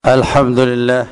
الحمد لله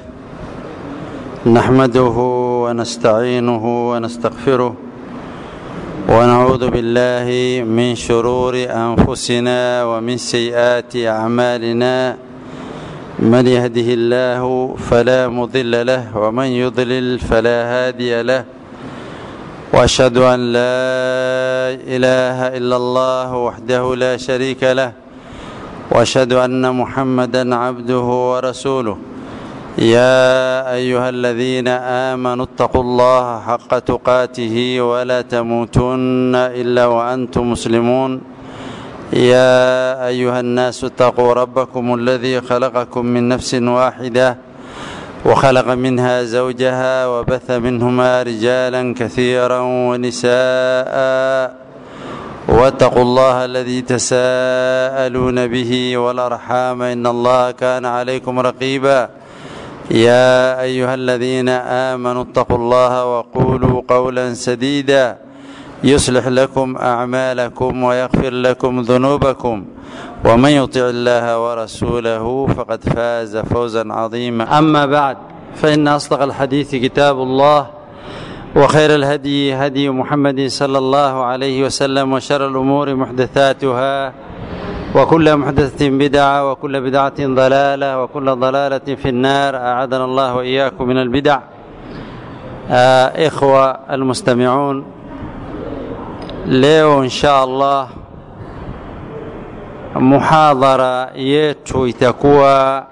نحمده ونستعينه ونستغفره ونعوذ بالله من شرور انفسنا ومن سيئات اعمالنا من يهده الله فلا مضل له ومن يضلل فلا هادي له واشهد ان لا اله الا الله وحده لا شريك له واشهد ان محمدا عبده ورسوله يا ايها الذين امنوا اتقوا الله حق تقاته ولا تموتن الا وانتم مسلمون يا ايها الناس اتقوا ربكم الذي خلقكم من نفس واحده وخلق منها زوجها وبث منهما رجالا كثيرا ونساء واتقوا الله الذي تساءلون به والارحام ان الله كان عليكم رقيبا يا ايها الذين امنوا اتقوا الله وقولوا قولا سديدا يصلح لكم اعمالكم ويغفر لكم ذنوبكم ومن يطع الله ورسوله فقد فاز فوزا عظيما اما بعد فان اصدق الحديث كتاب الله وخير الهدي هدي محمد صلى الله عليه وسلم وشر الامور محدثاتها وكل محدثة بدعة وكل بدعة ضلالة وكل ضلالة في النار أعاذنا الله وإياكم من البدع آه إخوة المستمعون leo insha allah muhadhara yetu itakuwa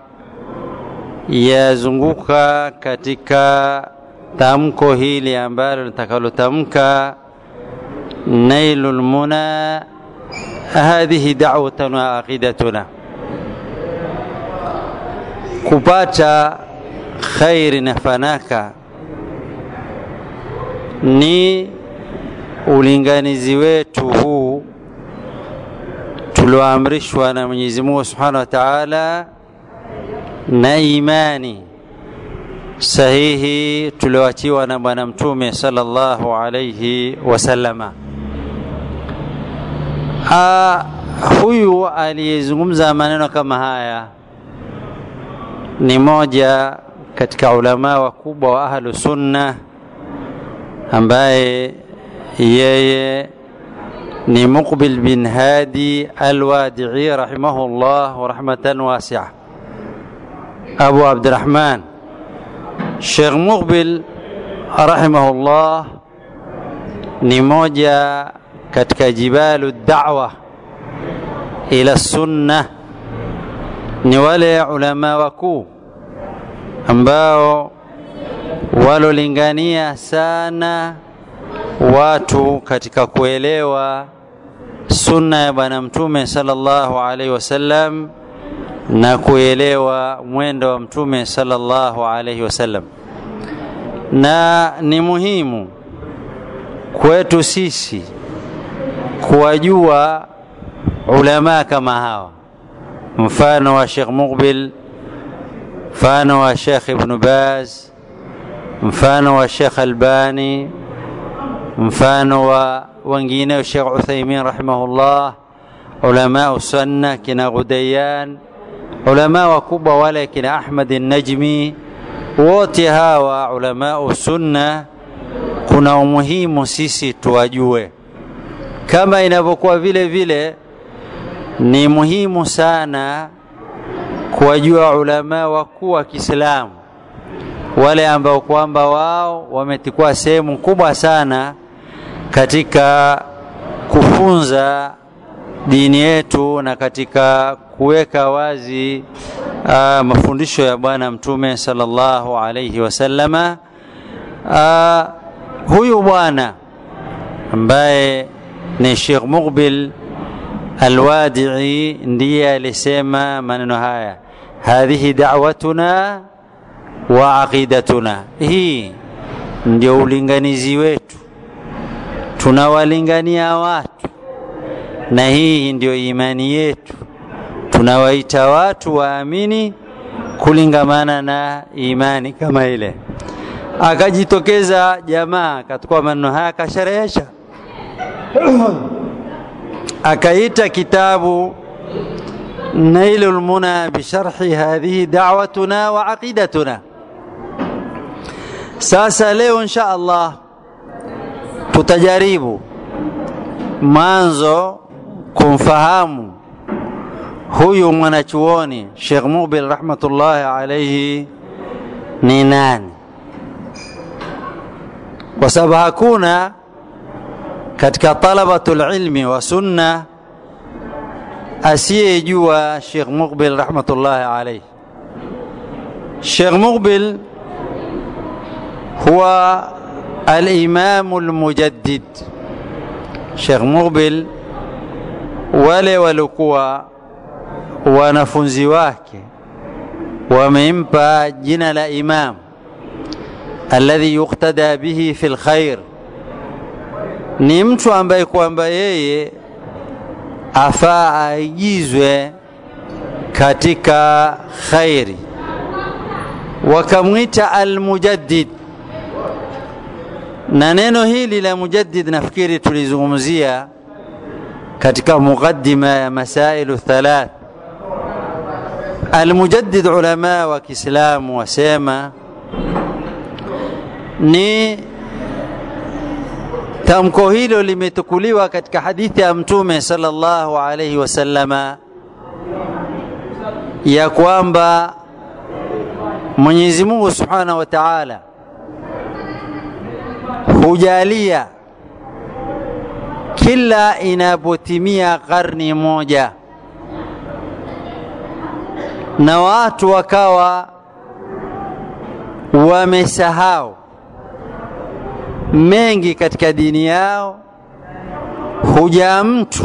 yazunguka katika tamko hili ambalo litakalotamka nailu lmuna hadhihi da'watuna wa aqidatuna kupata khairi na fanaka ni ulinganizi wetu huu tulioamrishwa na Mwenyezi Mungu Subhanahu wa Ta'ala na imani sahihi tulioachiwa na Bwana Mtume sallallahu alayhi wasallama. Ah, huyu aliyezungumza maneno kama haya ni moja katika ulama wakubwa wa ahlu sunna ambaye yeye ni Muqbil bin Hadi Alwadii rahimahullah wa rahmatan wasia. Abu Abdurrahman Sheikh Muqbil rahimahullah ni moja katika jibalu da'wa ila sunna, ni wale ulama wakuu ambao walolingania sana watu katika kuelewa sunna ya bwana mtume sallallahu alaihi wasallam na kuelewa mwendo wa mtume sallallahu alaihi wasallam na ni muhimu kwetu sisi kuwajua ulama kama hawa mfano wa Sheikh Muqbil mfano wa Sheikh Ibn Baz mfano wa Sheikh Albani mfano wa wengineo Sheikh Uthaymin rahimahullah, ulama sunna kina Ghudayan, ulama wakubwa wale kina Ahmad Najmi, wote hawa ulama sunna, kuna umuhimu sisi tuwajue, kama inavyokuwa vile vile ni muhimu sana kuwajua ulama wakuu wa Kiislamu wale ambao kwamba wao wametikua sehemu kubwa sana katika kufunza dini yetu na katika kuweka wazi uh, mafundisho ya bwana mtume sallallahu alayhi wasallama uh, huyu bwana ambaye ni Sheikh Muqbil Alwadii ndiye alisema maneno haya hadhihi da'watuna wa aqidatuna hii ndio ulinganizi wetu tunawalingania watu na hii ndio imani yetu tunawaita watu waamini kulingamana na imani kama ile akajitokeza jamaa akachukua maneno haya akasherehesha akaita kitabu نيل المنى بشرح هذه دعوتنا وعقيدتنا sasa leo insha allah tutajaribu mwanzo kumfahamu huyu mwanachuoni Sheikh Mubil rahmatullahi alaihi ni nani, kwa sababu hakuna katika talabatul ilmi wa sunna asiyejua Sheikh Muqbil rahmatullahi alaihi. Sheikh Muqbil huwa al-Imam al-Mujaddid. Sheikh Muqbil wale walikuwa wanafunzi wake wamempa jina la imam alladhi yuktada bihi fi lkhair, ni mtu ambaye kwamba yeye afaa aigizwe katika khairi, wakamwita almujaddid. Na neno hili la mujaddid nafikiri tulizungumzia katika muqaddima ya masailu thalath Almujaddid, ulama wa Kiislamu wasema ni tamko hilo limetukuliwa katika hadithi ya Mtume sallallahu alayhi wasallama ya kwamba Mwenyezi Mungu subhanahu wa ta'ala hujalia kila inapotimia karni moja na watu wakawa wamesahau mengi katika dini yao, huja mtu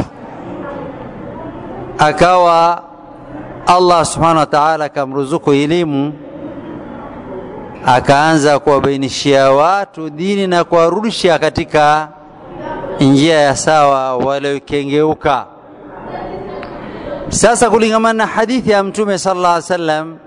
akawa Allah subhanahu wa ta'ala akamruzuku elimu, akaanza kuwabainishia watu dini na kuwarudisha katika njia ya sawa waliokengeuka. Sasa kulingamana na hadithi ya Mtume sallallahu alaihi wasallam,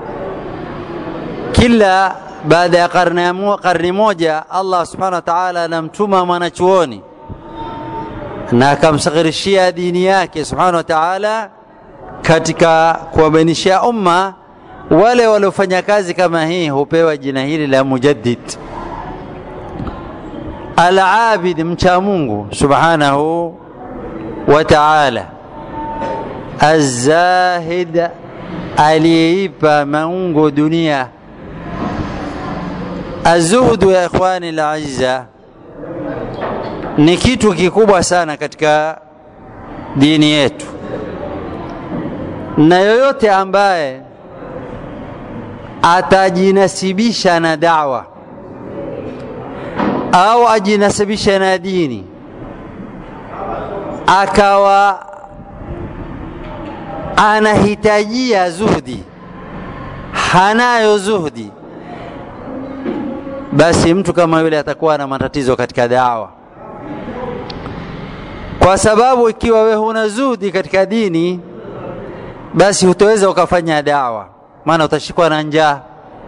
kila baada ya karne, karne moja Allah subhanahu wa ta'ala anamtuma mwanachuoni na akamsaghirishia dini yake subhanahu wa ta'ala katika kuwabainishia umma. Wale waliofanya kazi kama hii hupewa jina hili la mujaddid. Al-abid, mcha Mungu subhanahu wa ta'ala Azahid, aliyeipa maungo dunia. Azuhdu ya ikhwani laiza ni kitu kikubwa sana katika dini yetu, na yoyote ambaye atajinasibisha na dawa au ajinasibisha na dini akawa anahitajia zuhdi, hanayo zuhdi, basi mtu kama yule atakuwa na matatizo katika dawa, kwa sababu ikiwa we huna zuhdi katika dini, basi hutaweza ukafanya dawa, maana utashikwa na njaa.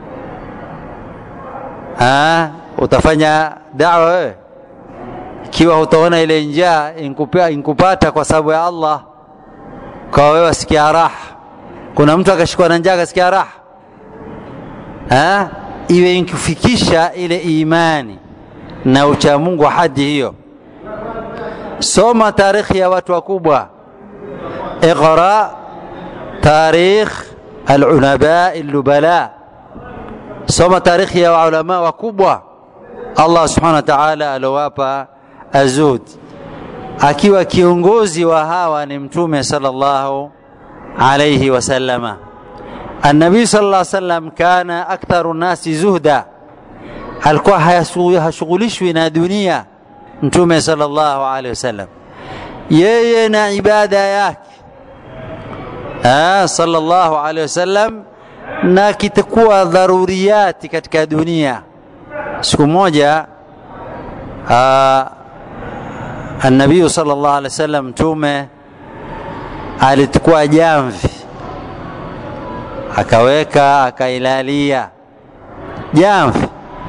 Utafanya dawa wewe ikiwa hutaona ile njaa inkupata kwa sababu ya Allah kwa wewe wasikia raha. Kuna mtu akashikwa na njaa akasikia raha ha? Iwe inkufikisha ile imani na uchamungu wa hadi hiyo. Soma tarikhi ya watu wakubwa, iqra tarikh alulama allubala, soma tarikhi ya ulama wakubwa Allah subhanahu wa ta'ala alowapa azud akiwa kiongozi wa hawa ni mtume sallallahu alayhi wasallama. Annabii sallallahu alayhi wasallam kana aktharu nasi zuhda, alikuwa hashughulishwi na dunia. Mtume sallallahu alayhi wasallam yeye na ibada yake sallallahu alayhi wasallam, na kitakuwa dharuriyati katika dunia. Siku moja Annabiyu sallallahu alaihi wasallam mtume alichukua jamvi akaweka akailalia jamvi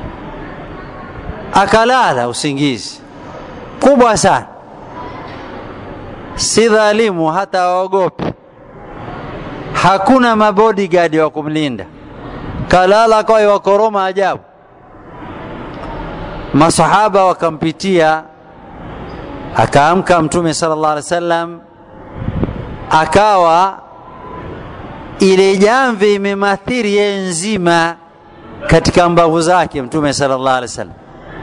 akalala usingizi kubwa sana, si dhalimu hata waogopi. hakuna mabodyguard wa kumlinda kalala kwa wakoroma ajabu masahaba wakampitia akaamka mtume sallallahu alaihi wasallam akawa ile jamvi imemathiri yeye nzima katika mbavu zake mtume sallallahu alaihi wasallam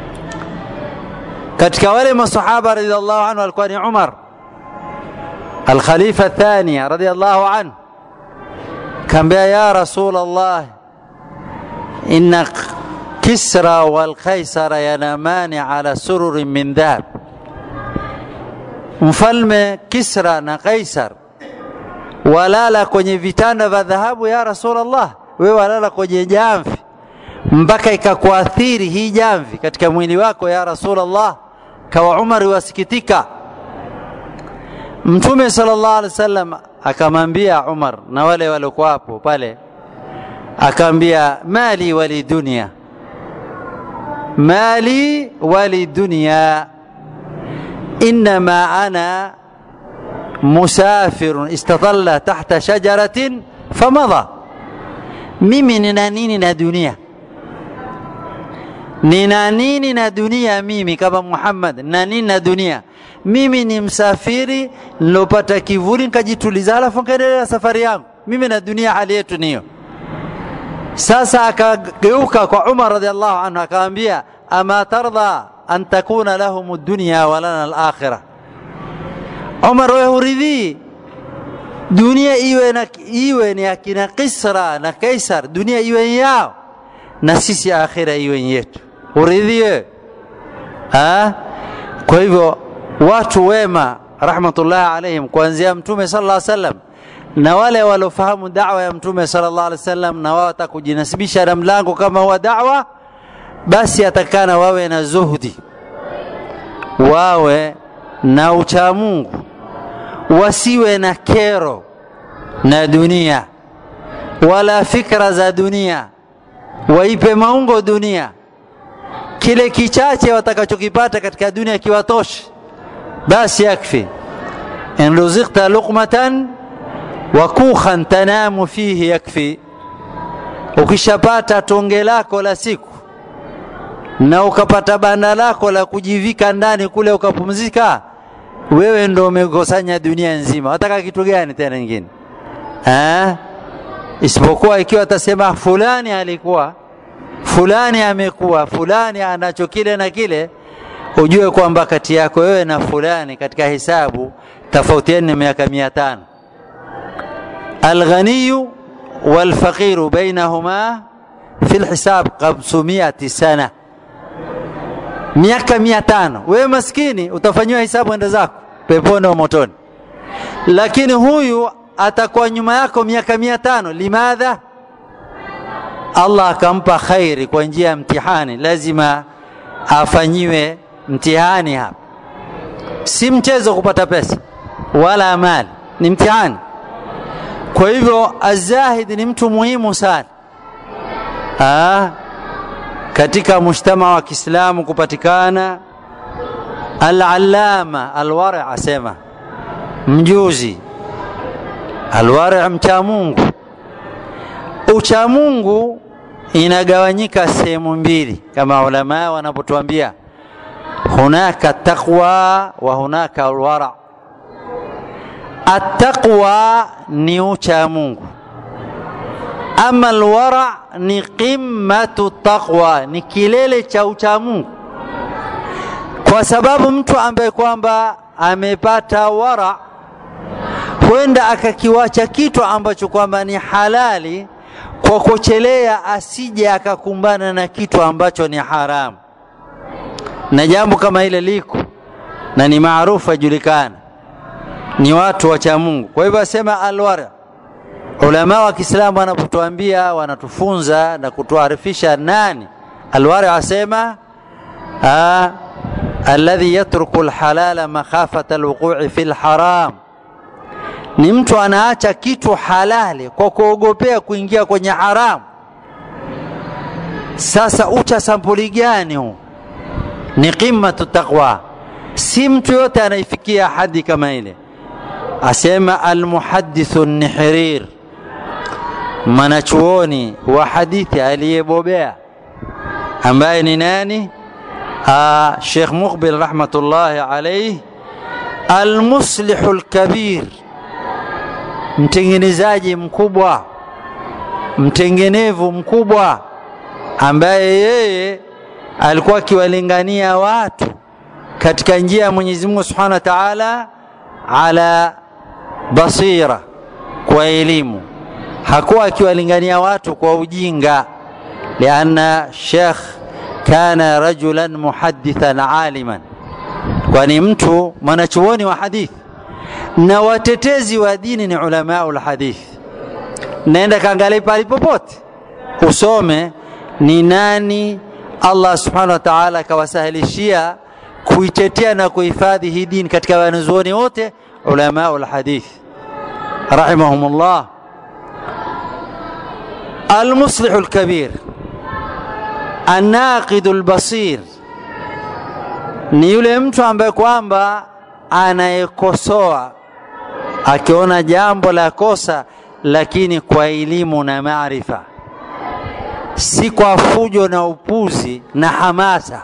katika wale masahaba radhiallahu anhu alikuwa ni Umar الخليفة الثانية رضي الله عنه كان بها يا رسول الله إن كسرى والقيصر ينامان على سرر من ذهب mfalme Kisra na Kaisar walala kwenye vitanda vya dhahabu ya Rasulullah, wewe walala kwenye jamvi mpaka ikakuathiri hii jamvi katika mwili wako ya Rasulullah. Kawa Umar wasikitika. Mtume sallallahu alaihi wasallam akamwambia Umar na wale waliokuwa hapo pale, akaambia mali wali dunia, mali wali dunia إنما أنا مسافر استظل تحت شجرة فمضى mimi nina nini na dunia nina nini na dunia mimi kama Muhammad na nini na dunia mimi ni msafiri nilopata kivuli nikajituliza alafu nikaendelea safari yangu mimi na dunia hali yetu niyo sasa akageuka kwa Umar radhiallahu anhu akamwambia ama tardha an takuna lahum dunya wa lana al-akhirah. Umar, wewe huridhii dunia iwe na iwe ni akina Kisra na Kaisar, dunia iwe yao na sisi akhira iwe yetu, huridhii wewe? Kwa hivyo watu wema rahmatullahi alaihim kuanzia Mtume sallallahu alaihi wasallam na wale waliofahamu da'wa ya Mtume sallallahu alaihi wasallam na wao watakujinasibisha na mlango kama huwa da'wa basi atakana wawe na zuhudi, wawe na uchamungu, wasiwe na kero na dunia wala fikra za dunia, waipe maungo dunia. Kile kichache watakachokipata katika dunia kiwatoshe, basi yakfi. in ruzikta luqmatan wa kukhan tanamu fihi yakfi, ukishapata tonge lako la siku na ukapata banda lako la kujivika ndani kule ukapumzika, wewe ndo umekusanya dunia nzima. Wataka kitu gani tena nyingine eh? Isipokuwa ikiwa atasema fulani alikuwa fulani amekuwa fulani anacho kile na kile, ujue kwamba kati yako wewe na fulani katika hisabu tofautiani ni miaka mia tano. Alghaniyu walfaqiru bainahuma fi lhisab khamsumiati sana miaka mia tano. Wewe maskini utafanyiwa hisabu enda zako peponi au motoni, lakini huyu atakuwa nyuma yako miaka mia tano. Limadha? Allah akampa khairi kwa njia ya mtihani, lazima afanyiwe mtihani hapa. Si mchezo kupata pesa wala mali, ni mtihani. Kwa hivyo azahid ni mtu muhimu sana ah katika mujtama wa Kiislamu kupatikana al-allama al-wari' asema mjuzi al-wari' mcha Mungu. Ucha Mungu inagawanyika sehemu mbili kama ulama wanapotuambia, hunaka taqwa wa hunaka al-wara'. At-taqwa ni ucha Mungu ama alwara ni qimmatu taqwa, ni kilele cha uchamungu, kwa sababu mtu ambaye kwamba amepata wara huenda akakiwacha kitu ambacho kwamba ni halali kwa kuchelea, asije akakumbana na kitu ambacho ni haramu. Na jambo kama ile liko na ni maarufu, ajulikana, ni watu wacha Mungu. Kwa hivyo asema alwara ulama wa Kiislamu wanapotuambia wanatufunza na kutuarifisha nani alwari, asema alladhi yatruku alhalala makhafata alwuqu'i fi alharam, ni mtu anaacha kitu halali kwa kuogopea kuingia kwenye haramu. Sasa ucha sampuli gani huu? Ni qimmatu taqwa, si mtu yote anaifikia hadi kama ile. Asema almuhaddithu nihrir mwanachuoni wa hadithi aliyebobea ambaye ni nani Sheikh Muqbil rahmatullahi alayhi almuslihu lkabir mtengenezaji mkubwa mtengenevu mkubwa ambaye yeye alikuwa akiwalingania watu katika njia ya Mwenyezi Mungu Subhanahu wa Ta'ala ala basira kwa elimu hakuwa akiwalingania watu kwa ujinga lianna Sheikh kana rajulan muhaddithan aliman kwani mtu mwanachuoni wa hadithi na watetezi wa dini ni ulamaul hadithi naenda kaangalia pale popote usome ni nani Allah subhanahu wa ta'ala akawasahilishia kuitetea na kuhifadhi hii dini katika wanazuoni wote ulamaul hadithi rahimahumullah المصلح الكبير الناقد البصير ni yule mtu ambaye kwamba anayekosoa akiona jambo la kosa lakini kwa elimu na maarifa si kwa fujo na upuzi na hamasa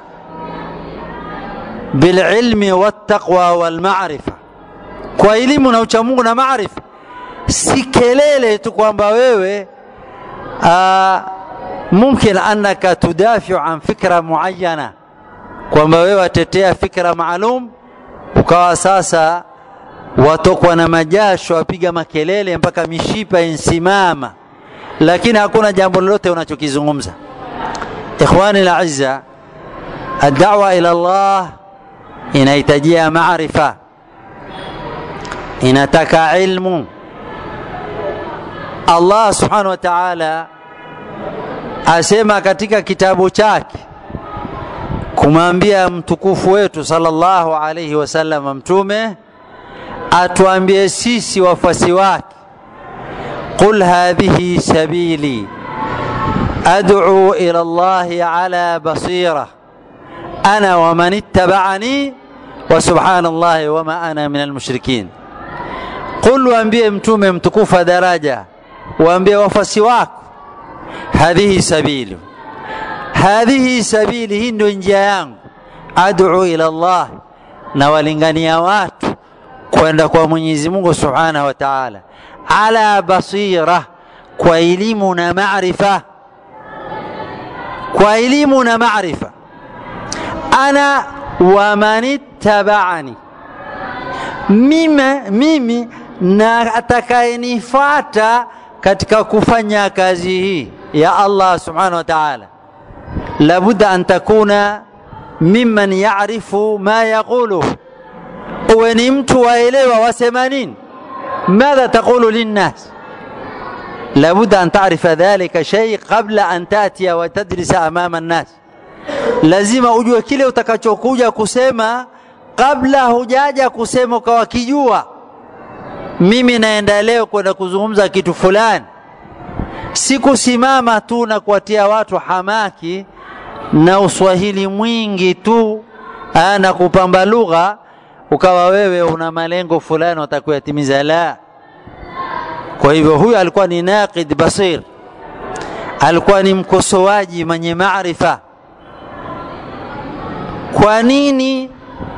bililmi wattaqwa walmarifa kwa elimu na uchamungu na maarifa si kelele tu kwamba wewe آه ممكن أنك تدافع عن فكرة معينة kwamba wewe watetea fikra maalum ukawa sasa watokwa na majasho wapiga makelele mpaka mishipa insimama lakini hakuna jambo lolote unachokizungumza ikhwani laiza addawa ila llah inahitajia maarifa inataka ilmu Allah subhanahu wa ta'ala asema katika kitabu chake kumwambia mtukufu wetu sallallahu alayhi wasallam mtume atuambie sisi wafuasi wake qul hadhihi sabili ad'u ila Allah ala basira ana wa man ittaba'ani wa subhanallahi wa ma ana min almushrikin qul waambie mtume mtukufu daraja waambie wafuasi wako hadhihi sabilu hadhihi sabili hii ndio njia yangu ad'u ila Allah na walingania watu kwenda kwa Mwenyezi Mungu Subhanahu wa Ta'ala ala basira kwa elimu na maarifa kwa elimu na maarifa ana wa manittaba'ani mimi mimi na atakayenifuata katika kufanya kazi hii ya Allah subhanahu wa ta'ala labudda an takuna mimman ya'rifu ma yaqulu uwe ni mtu waelewa wasema nini madha taqulu linnas لابد أن تعرف ذلك شيء قبل أن تأتي وتدرس أمام الناس lazima ujue kile utakachokuja kusema kabla hujaja kusema ukawa kijua mimi naenda leo kwenda kuzungumza kitu fulani sikusimama tu na kuwatia watu hamaki na uswahili mwingi tu aa, na kupamba lugha ukawa wewe una malengo fulani watakuyatimiza la kwa hivyo huyu alikuwa ni naqid basir alikuwa ni mkosoaji mwenye maarifa kwa nini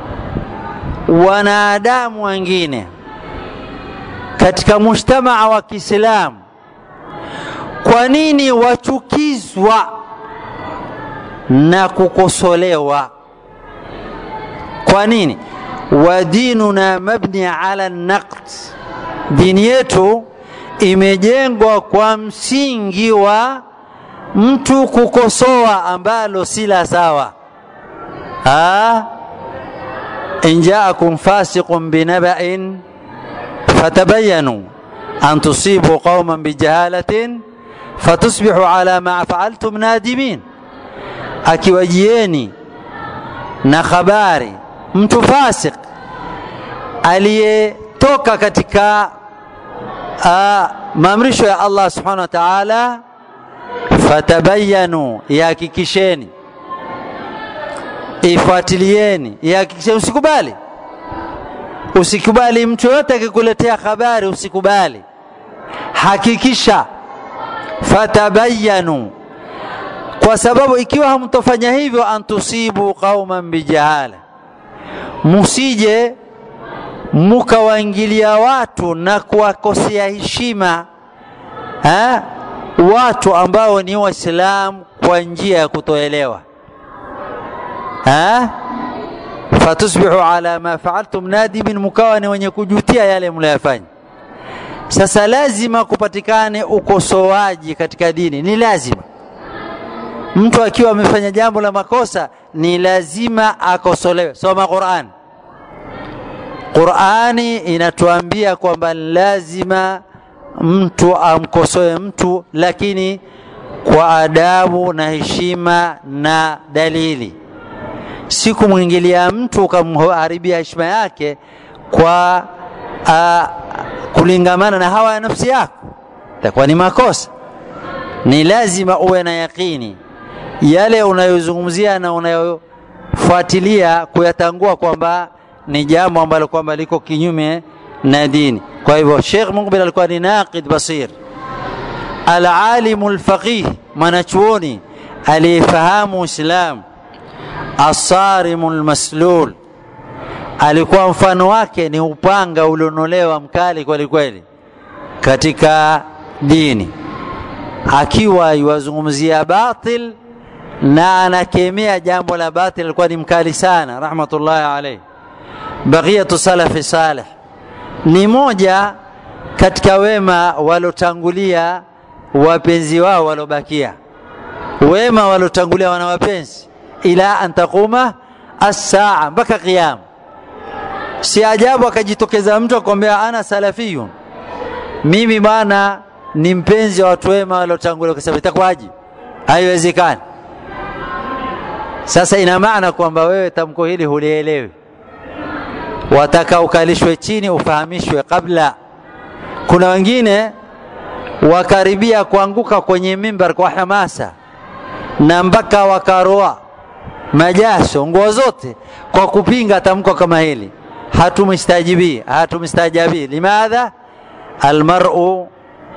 wanadamu wengine katika mujtamaa wa Kiislamu kwa nini wachukizwa na kukosolewa kwa nini wa dinuna mabni ala naqd dini yetu imejengwa kwa msingi wa mtu kukosoa ambalo si la sawa in jaakum fasiqun binaba'in fatabayanu an tusibu qauman bijahalatin fatusbihu ala ma faaltum nadimin akiwajieni na habari mtu fasik aliyetoka katika uh, maamrisho ya Allah subhanahu wa ta'ala fatabayanu ihakikisheni ifuatilieni ihakikisheni usikubali usikubali mtu yote akikuletea habari usikubali hakikisha fatabayanu kwa sababu ikiwa hamtofanya hivyo antusibu qauman bijahala musije mukawaingilia watu na kuwakosea heshima ha? watu ambao ni waislamu kwa njia ya kutoelewa ha? fatusbihu ala ma faaltum nadimin, mukawa ni wenye kujutia yale mliyofanya. Sasa lazima kupatikane ukosoaji katika dini, ni lazima. Mtu akiwa amefanya jambo la makosa, ni lazima akosolewe. Soma Qur'an. Qur'ani inatuambia kwamba lazima mtu amkosoe mtu, lakini kwa adabu na heshima na dalili si kumwingilia mtu ukamharibia heshima yake kwa uh, kulingamana na hawa ya nafsi yako, itakuwa ni makosa. Ni lazima uwe na yakini yale unayozungumzia na unayofuatilia kuyatangua kwamba ni jambo ambalo kwamba liko kinyume na dini. Kwa hivyo Sheikh Muqbil alikuwa ni naqid basir, alalimu lfaqih, mwanachuoni aliyefahamu Uislamu asarimu lmaslul, alikuwa mfano wake ni upanga ulionolewa mkali kweli kweli katika dini, akiwa iwazungumzia batil na anakemea jambo la batil, alikuwa ni mkali sana, rahmatullahi alayhi. Baqiyatu salafi salih ni moja katika wema walotangulia wapenzi wao walobakia, wema walotangulia wana wapenzi ila an taquma as-saa, mpaka qiyama. Si ajabu akajitokeza mtu akwambia ana salafiyun, mimi bwana ni mpenzi wa watu wema waliotangulia, kwa sababu itakuwaje? Haiwezekani. Sasa ina maana kwamba wewe tamko hili hulielewi, wataka ukalishwe chini ufahamishwe kabla. Kuna wengine wakaribia kuanguka kwenye mimbar kwa hamasa na mpaka wakaroa majaso nguo zote kwa kupinga tamko kama hili. Hatumstajibii, hatumstajabii. Limadha? almar'u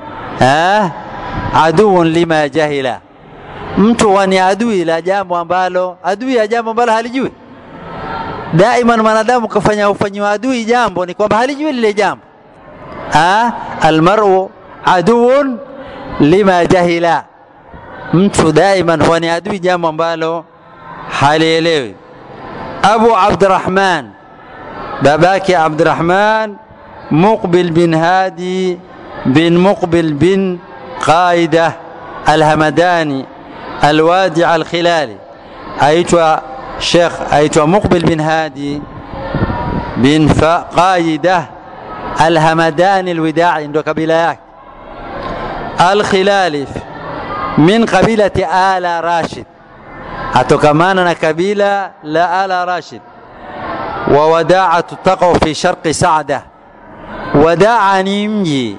aduun lima jahila, mtu ni adui la jambo ambalo adui ya jambo ambalo halijui. Daiman mwanadamu kafanya ufanyiwa adui jambo ni kwamba halijui lile jambo. Almar'u aduun lima jahila, mtu daiman huwa ni adui jambo ambalo halielewi. Abu Abdurrahman, babake Abdurrahman Muqbil bin Hadi bin Muqbil bin Qaida Alhamadani Alwadi Alkhilali, aitwa Sheikh, aitwa Muqbil bin Hadi bin Qaida Alhamadani Alwidai, ndo kabila yake. Alkhilali min qabilati Ala Rashid atokamana na kabila la Ala Rashid. Wa Wadaatu taqau fi sharqi Saada. Wadaa ni mji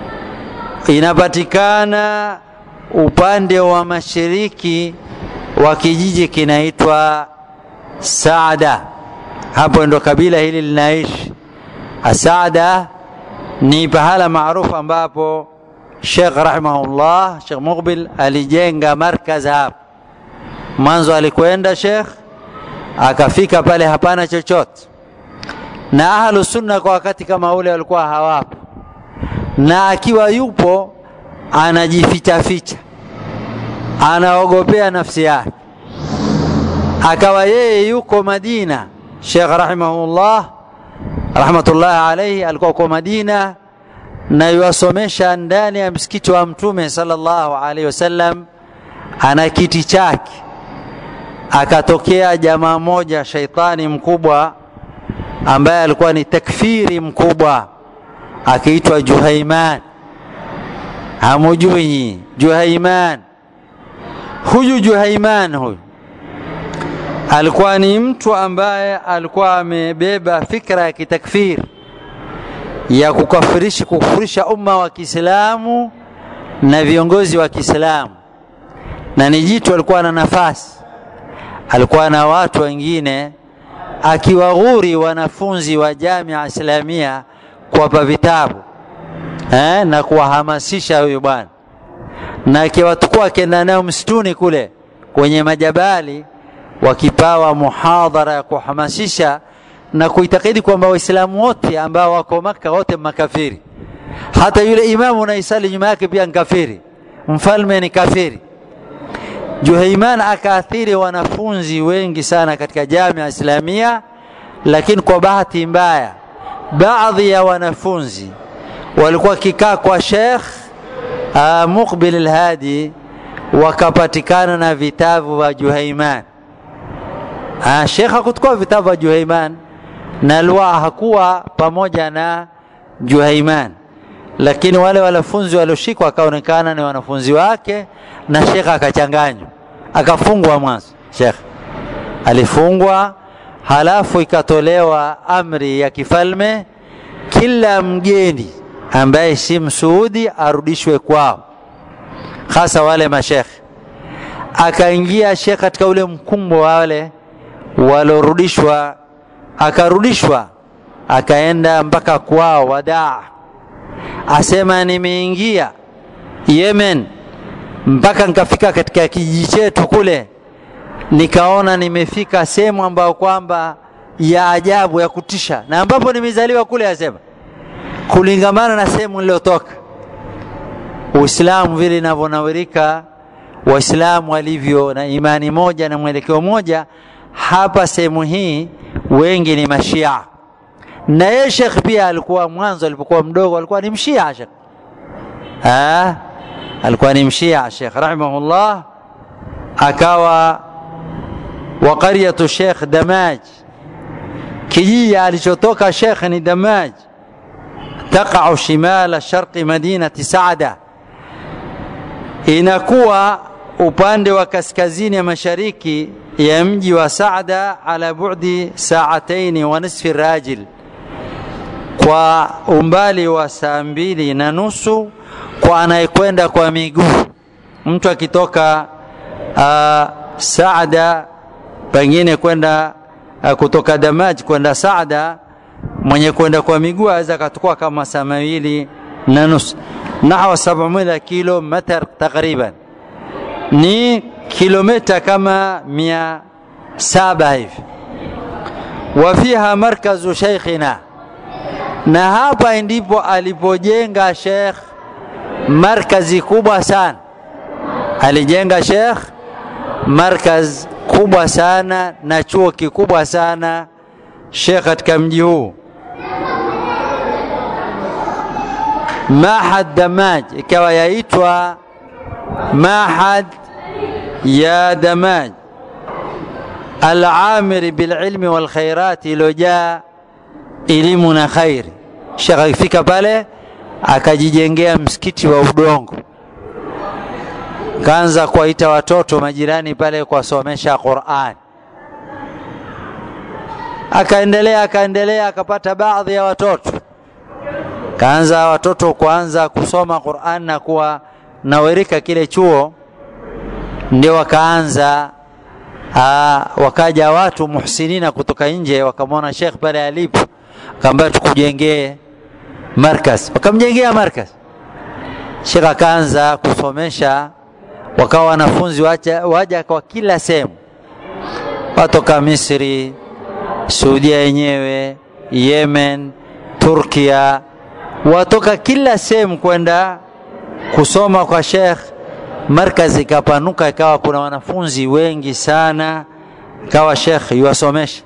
inapatikana upande wa mashariki wa kijiji kinaitwa Saada. Hapo ndo kabila hili linaishi. Saada ni pahala maarufu ambapo Sheikh rahimahullah, Sheikh Muqbil alijenga markaz hapo mwanzo alikwenda Sheikh akafika pale, hapana chochote, na ahlu sunna kwa wakati kama ule walikuwa hawapo, na akiwa yupo anajificha ficha, anaogopea nafsi yake. Akawa yeye yuko Madina, Sheikh rahimahullah rahmatullahi alayhi alikuwa kwa Madina na yuwasomesha ndani ya msikiti wa Mtume sallallahu alaihi wasallam, ana kiti chake akatokea jamaa moja shaitani mkubwa ambaye alikuwa ni takfiri mkubwa akiitwa Juhaiman. Hamujui Juhaiman? Huyu Juhaiman huyu alikuwa ni mtu ambaye alikuwa amebeba fikra ya kitakfiri ya kukafirisha kukufurisha umma wa Kiislamu na viongozi wa Kiislamu, na ni jitu alikuwa na nafasi alikuwa na watu wengine akiwaghuri wanafunzi wa Jamia Islamia kuwapa vitabu eh, na kuwahamasisha huyu bwana, na akiwatukua akienda nayo msituni kule kwenye majabali wakipawa muhadhara ya kuhamasisha na kuitakidi kwamba waislamu wote ambao wako maka wote makafiri hata yule imamu unaisali nyuma yake pia ni kafiri mfalme ni kafiri juhaiman akaathiri wanafunzi wengi sana katika jamia islamia lakini kwa bahati mbaya baadhi ya wanafunzi walikuwa kikaa kwa shekh uh, muqbil alhadi wakapatikana na vitabu vya juhaiman uh, shekh hakuchukua vitabu vya juhaiman na lwa hakuwa pamoja na juhaiman lakini wale wanafunzi walioshikwa akaonekana ni wanafunzi wake na shekh akachanganywa akafungwa mwanzo shekh alifungwa halafu ikatolewa amri ya kifalme kila mgeni ambaye si msuudi arudishwe kwao hasa wale mashekhe akaingia shekh katika ule mkumbo wa wale walorudishwa akarudishwa akaenda mpaka kwao wadaa asema nimeingia yemen mpaka nikafika katika kijiji chetu kule nikaona nimefika sehemu ambayo kwamba ya ajabu ya kutisha na ambapo nimezaliwa kule asema kulingamana na sehemu niliyotoka uislamu vile inavyonawirika waislamu walivyo na imani moja na mwelekeo moja hapa sehemu hii wengi ni mashia na yeye shekh pia alikuwa mwanzo alipokuwa mdogo alikuwa ni mshia shekh ah alikuwa ni mshia shekh rahimahullah akawa wa qaryatu shekh damaj kijiji alichotoka shekh ni damaj taqau shimala sharqi madinati saada inakuwa upande wa kaskazini ya mashariki ya mji wa saada ala bu'di saataini wa nisfi rajil kwa umbali wa saa mbili na nusu kwa anayekwenda kwa miguu mtu akitoka uh, saada pengine kwenda uh, kutoka damaj kwenda saada mwenye kwenda kwa miguu aweza akachukua kama saa mawili na nusu nahwa 700 kilomita takriban ni kilomita kama mia saba hivi wafiha markazu sheikhina na hapa ndipo alipojenga shekh markazi kubwa sana alijenga shekh markaz kubwa sana na chuo kikubwa sana shekh katika mji huu mahad damaj ikawa yaitwa mahad ya damaj alamiri bililmi walkhairati iliyojaa elimu na khairi shekh akifika pale akajijengea msikiti wa udongo kaanza kuwaita watoto majirani pale kuwasomesha Qur'an. Akaendelea akaendelea akapata baadhi ya watoto, kaanza watoto kuanza kusoma Qur'an na kuwa nawirika kile chuo, ndio wakaanza aa, wakaja watu muhsinina kutoka nje wakamwona Sheikh pale alipo, akamwambia tukujengee markaz, wakamjengea markaz. Sheikh akaanza kusomesha wakawa wanafunzi waja, waja kwa kila sehemu, watoka Misri, Saudia yenyewe, Yemen, Turkia, watoka kila sehemu kwenda kusoma kwa Sheikh. Markazi ikapanuka, ikawa kuna wanafunzi wengi sana, ikawa Sheikh yuwasomesha.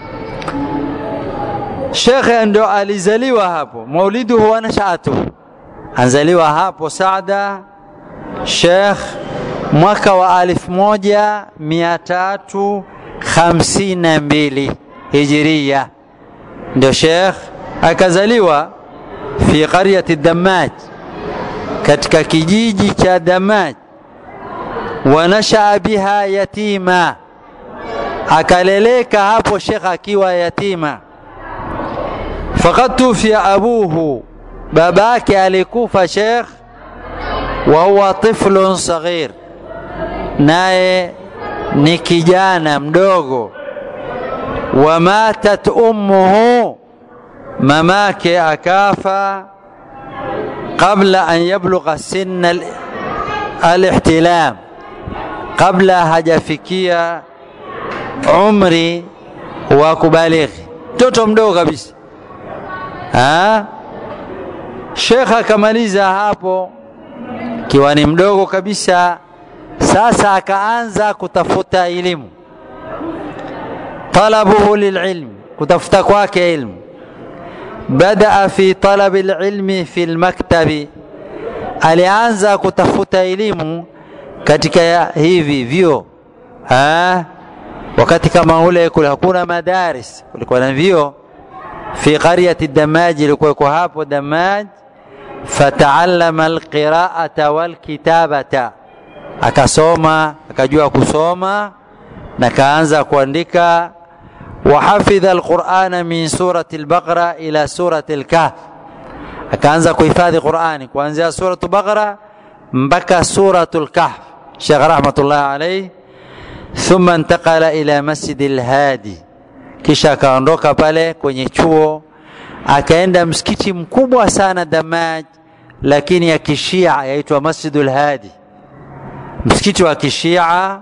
Sheikh ndo alizaliwa hapo, mauliduhu wa nashaatuhu, anzaliwa hapo Saada Sheikh mwaka wa alif moja mia tatu hamsini na mbili hijiria ndio Sheikh akazaliwa fi qaryati Damaj, katika kijiji cha Damaj. Wanashaa biha yatima, akaleleka hapo Sheikh akiwa yatima. Faqad tufia abuhu, babake alikufa Sheikh wa huwa tiflun saghir, naye ni kijana mdogo. Wa matat ummuhu, mamake akafa qabla an yablugha sinna alihtilam kabla hajafikia umri wa kubalighi mtoto mdogo kabisa ha? Shekh akamaliza hapo kiwa ni mdogo kabisa. Sasa akaanza kutafuta elimu, talabuhu lililm, kutafuta kwake ilmu. Badaa fi talabi lilmi fi lmaktabi, alianza kutafuta elimu katika hivi vyo ha? wakati kama ule kule hakuna madaris, kulikuwa na vyo fi qaryati Damaj, ilikuwa hapo Damaj fataallama alqiraata walkitabata, akasoma akajua kusoma na kaanza kuandika. Wahafidha alqurana min surati albaqara ila surati alkahf, akaanza kuhifadhi Qurani kuanzia suratu Baqara mpaka suratu lkahf. Sheikh rahmatullahi alayhi. Thumma intaqala ila masjidi lhadi, kisha akaondoka pale kwenye chuo akaenda msikiti mkubwa sana Damaj, lakini ya kishia yaitwa Masjidul Hadi, msikiti wa kishia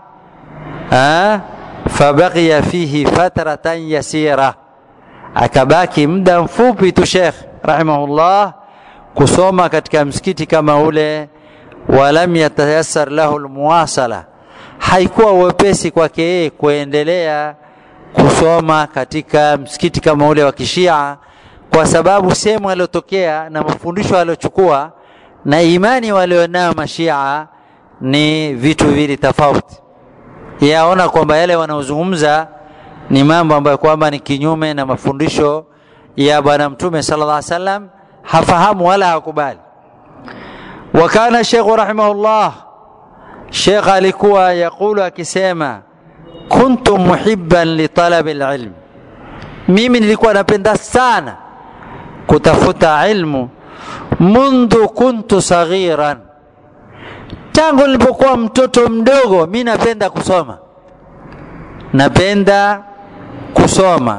fabaqiya fihi fatratan yasira, akabaki muda mfupi tu Sheikh rahimahullah kusoma katika msikiti kama ule. Walam yatayassar lahu almuwasala, haikuwa wepesi kwake yeye kuendelea kusoma katika msikiti kama ule wa kishia kwa sababu sehemu aliotokea na mafundisho aliochukua na imani walionayo mashia ni vitu vili tofauti. Yaona kwamba yale wanaozungumza ni mambo ambayo kwamba ni kinyume na mafundisho ya Bwana Mtume sallallahu alaihi wasallam, hafahamu wala hakubali. Wa kana Sheikh rahimahullah, Sheikh alikuwa yakulu akisema, kuntu muhibban li talabi alilm, mimi nilikuwa napenda sana kutafuta ilmu mundhu kuntu saghiran, tangu nilipokuwa mtoto mdogo, mi napenda kusoma, napenda kusoma.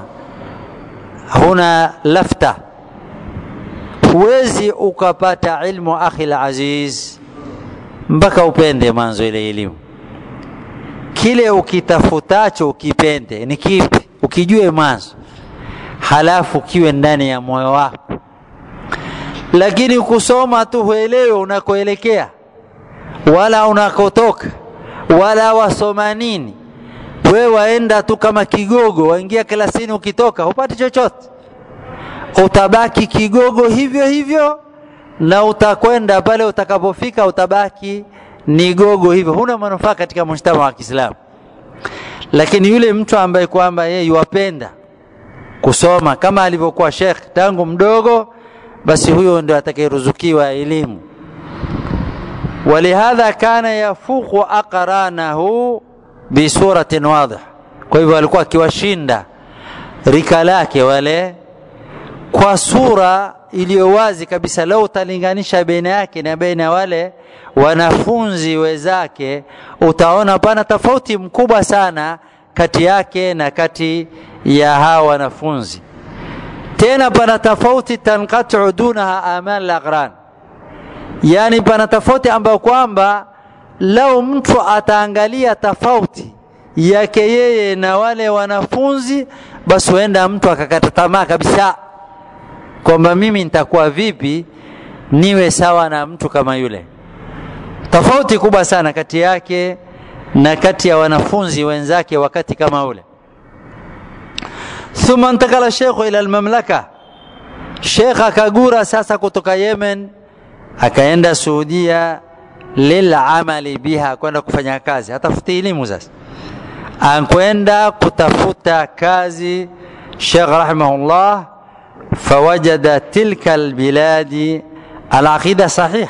Huna lafta, huwezi ukapata ilmu akhi aziz mpaka upende mwanzo ile elimu. Kile ukitafutacho ukipende ni kipi, ukijue mwanzo halafu kiwe ndani ya moyo wako. Lakini kusoma tu huelewe unakoelekea wala unakotoka wala wasoma nini. We waenda tu kama kigogo, waingia klasini, ukitoka hupati chochote, utabaki kigogo hivyo hivyo, na utakwenda pale utakapofika utabaki ni gogo hivyo, huna manufaa katika mujtama wa Kiislamu. Lakini yule mtu ambaye kwamba yeye yuwapenda kusoma kama alivyokuwa Sheikh tangu mdogo, basi huyo ndio atakayeruzukiwa elimu. Walihadha kana yafuqu aqranahu bisuratin wadih, kwa hivyo alikuwa akiwashinda rika lake wale kwa sura iliyo wazi kabisa. Lau utalinganisha baina yake na baina wale wanafunzi wenzake, utaona pana tofauti mkubwa sana kati yake na kati ya hawa wanafunzi. Tena pana tofauti tanqatu dunaha amal al-aqran, yani pana tofauti ambayo kwamba lau mtu ataangalia tofauti yake yeye na wale wanafunzi, basi huenda mtu akakata tamaa kabisa kwamba mimi nitakuwa vipi niwe sawa na mtu kama yule. Tofauti kubwa sana kati yake na kati ya wanafunzi wenzake wakati kama ule. Thumma intakala shekhu ila almamlaka, shekh akagura sasa kutoka Yemen akaenda Saudia lilamali biha, kwenda kufanya kazi, hatafuti elimu sasa, ankwenda kutafuta kazi. Shekh rahimahullah fawajada tilka albiladi alaqida sahih,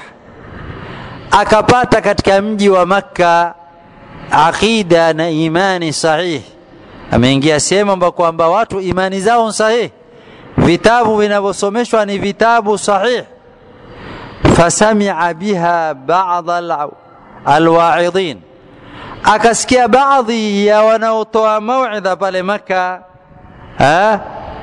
akapata katika mji wa Makka aqida na imani sahihi. Ameingia sehemu ambapo kwamba watu imani zao sahihi, vitabu vinavyosomeshwa ni vitabu sahihi. Fasamia biha ba'd alwaidhin, akasikia baadhi ya wanaotoa mauidha pale Makka ha?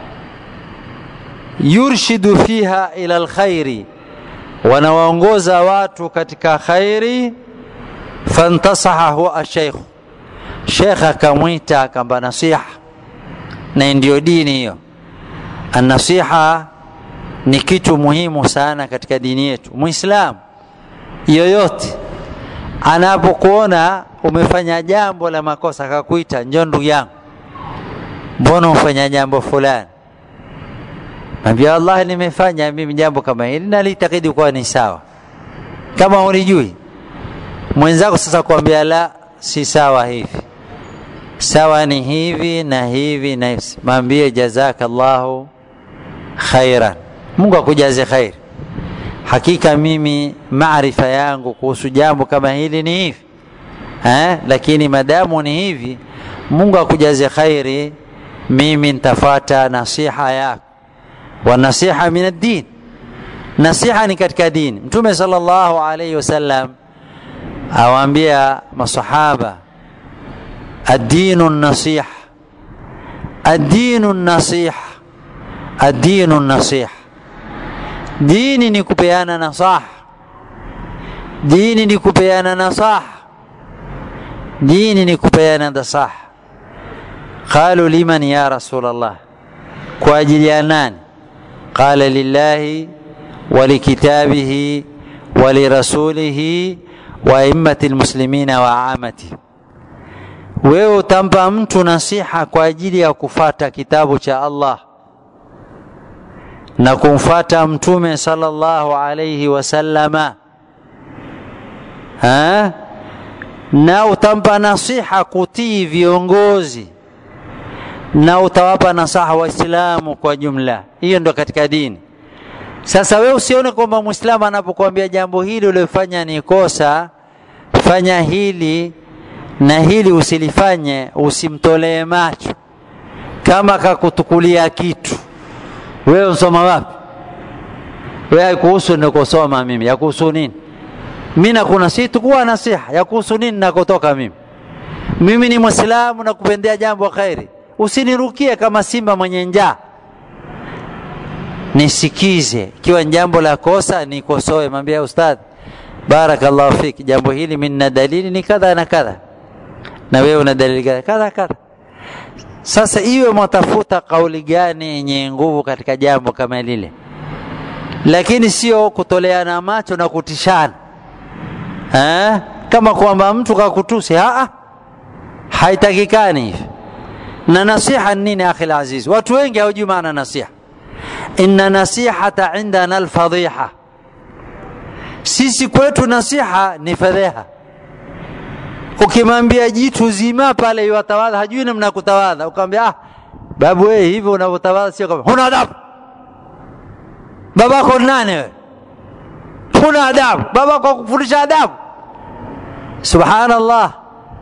yurshidu fiha ila alkhairi, wanawaongoza watu katika khairi fantasahahu asheikhu shekh akamwita akamba nasiha na ndio dini hiyo anasiha ni kitu muhimu sana katika dini yetu muislamu yoyote anapokuona umefanya jambo la makosa akakuita njoo ndugu yangu mbona umefanya jambo fulani Naambia Allah, nimefanya mimi jambo kama hili na litakidi kuwa ni sawa. Kama ulijui mwenzako sasa kuambia la, si sawa hivi, sawa ni hivi na hivi na hivi, mwambie jazakallahu khairan, Mungu akujaze khairi. Hakika mimi maarifa yangu kuhusu jambo kama hili ni hivi eh, lakini madamu ni hivi, Mungu akujaze khairi, mimi nitafata nasiha yako wanasiha min ad-din nasiha ni katika dini mtume sallallahu alayhi wasallam awaambia masahaba ad-dinu nasiha ad-dinu nasiha ad-dinu nasiha dini ni kupeana nasaha dini ni kupeana nasaha dini ni kupeana nasaha qalu liman ya rasul allah kwa ajili ya nani قال لله ولكتابه ولرسوله وأئمة المسلمين وعامته wewe utampa mtu nasiha kwa ajili ya kufata kitabu cha Allah na kumfata mtume sallallahu alayhi wasallama ha? na utampa nasiha kutii viongozi na utawapa nasaha waislamu kwa jumla hiyo ndo katika dini sasa we usione kwamba mwislamu anapokuambia jambo hili uliofanya ni kosa fanya hili na hili usilifanye usimtolee macho kama kakutukulia kitu wewe usoma wapi wewe haikuhusu nikosoma mimi yakuhusu nini mi nakuna si tukuwa nasiha yakuhusu nini nakotoka mimi mimi ni mwislamu na kupendea jambo khairi usinirukie kama simba mwenye njaa nisikize ikiwa jambo la kosa nikosoe mwambie ustadhi barakallahu fik jambo hili mimi na dalili ni kadha na kadha na wewe una dalili kadha kadha kadha sasa iwe mwatafuta kauli gani yenye nguvu katika jambo kama lile lakini sio kutoleana macho na kutishana ha? kama kwamba mtu kakutusi haa haitakikani hivi na nasiha nini akhi alaziz watu wengi hawajui maana nasiha inna nasihata indana alfadhiha sisi kwetu nasiha ni fedheha ukimwambia jitu zima pale iwatawadha hajui namna kutawadha ukamwambia ah babu wewe hivyo unavyotawadha sio kama huna adabu babako nani wewe huna adabu babako akufundisha adabu subhanallah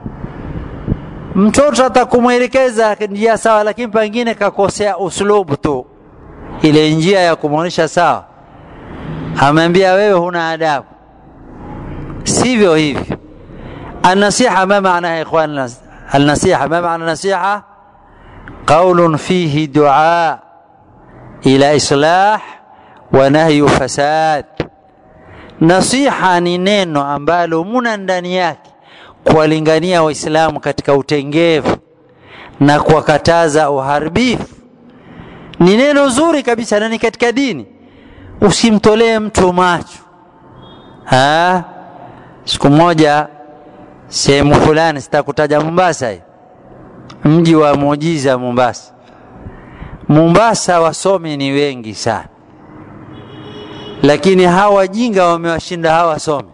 mtoto atakumwelekeza njia sawa lakini pengine kakosea uslubu tu ile njia ya kumwonyesha sawa ameambia wewe huna adabu sivyo hivi النصيحة ما معناها يا إخوان النصيحة ما معنى النصيحة قول فيه دعاء إلى إصلاح ونهي فساد nasiha ni neno ambalo muna ndani yake kuwalingania waislamu katika utengevu na kuwakataza uharibifu ni neno zuri kabisa na ni katika dini usimtolee mtu macho ha? siku moja sehemu fulani sitakutaja mombasa hii mji wa muujiza mombasa mombasa wasomi ni wengi sana lakini hawa wajinga wamewashinda hawa wasomi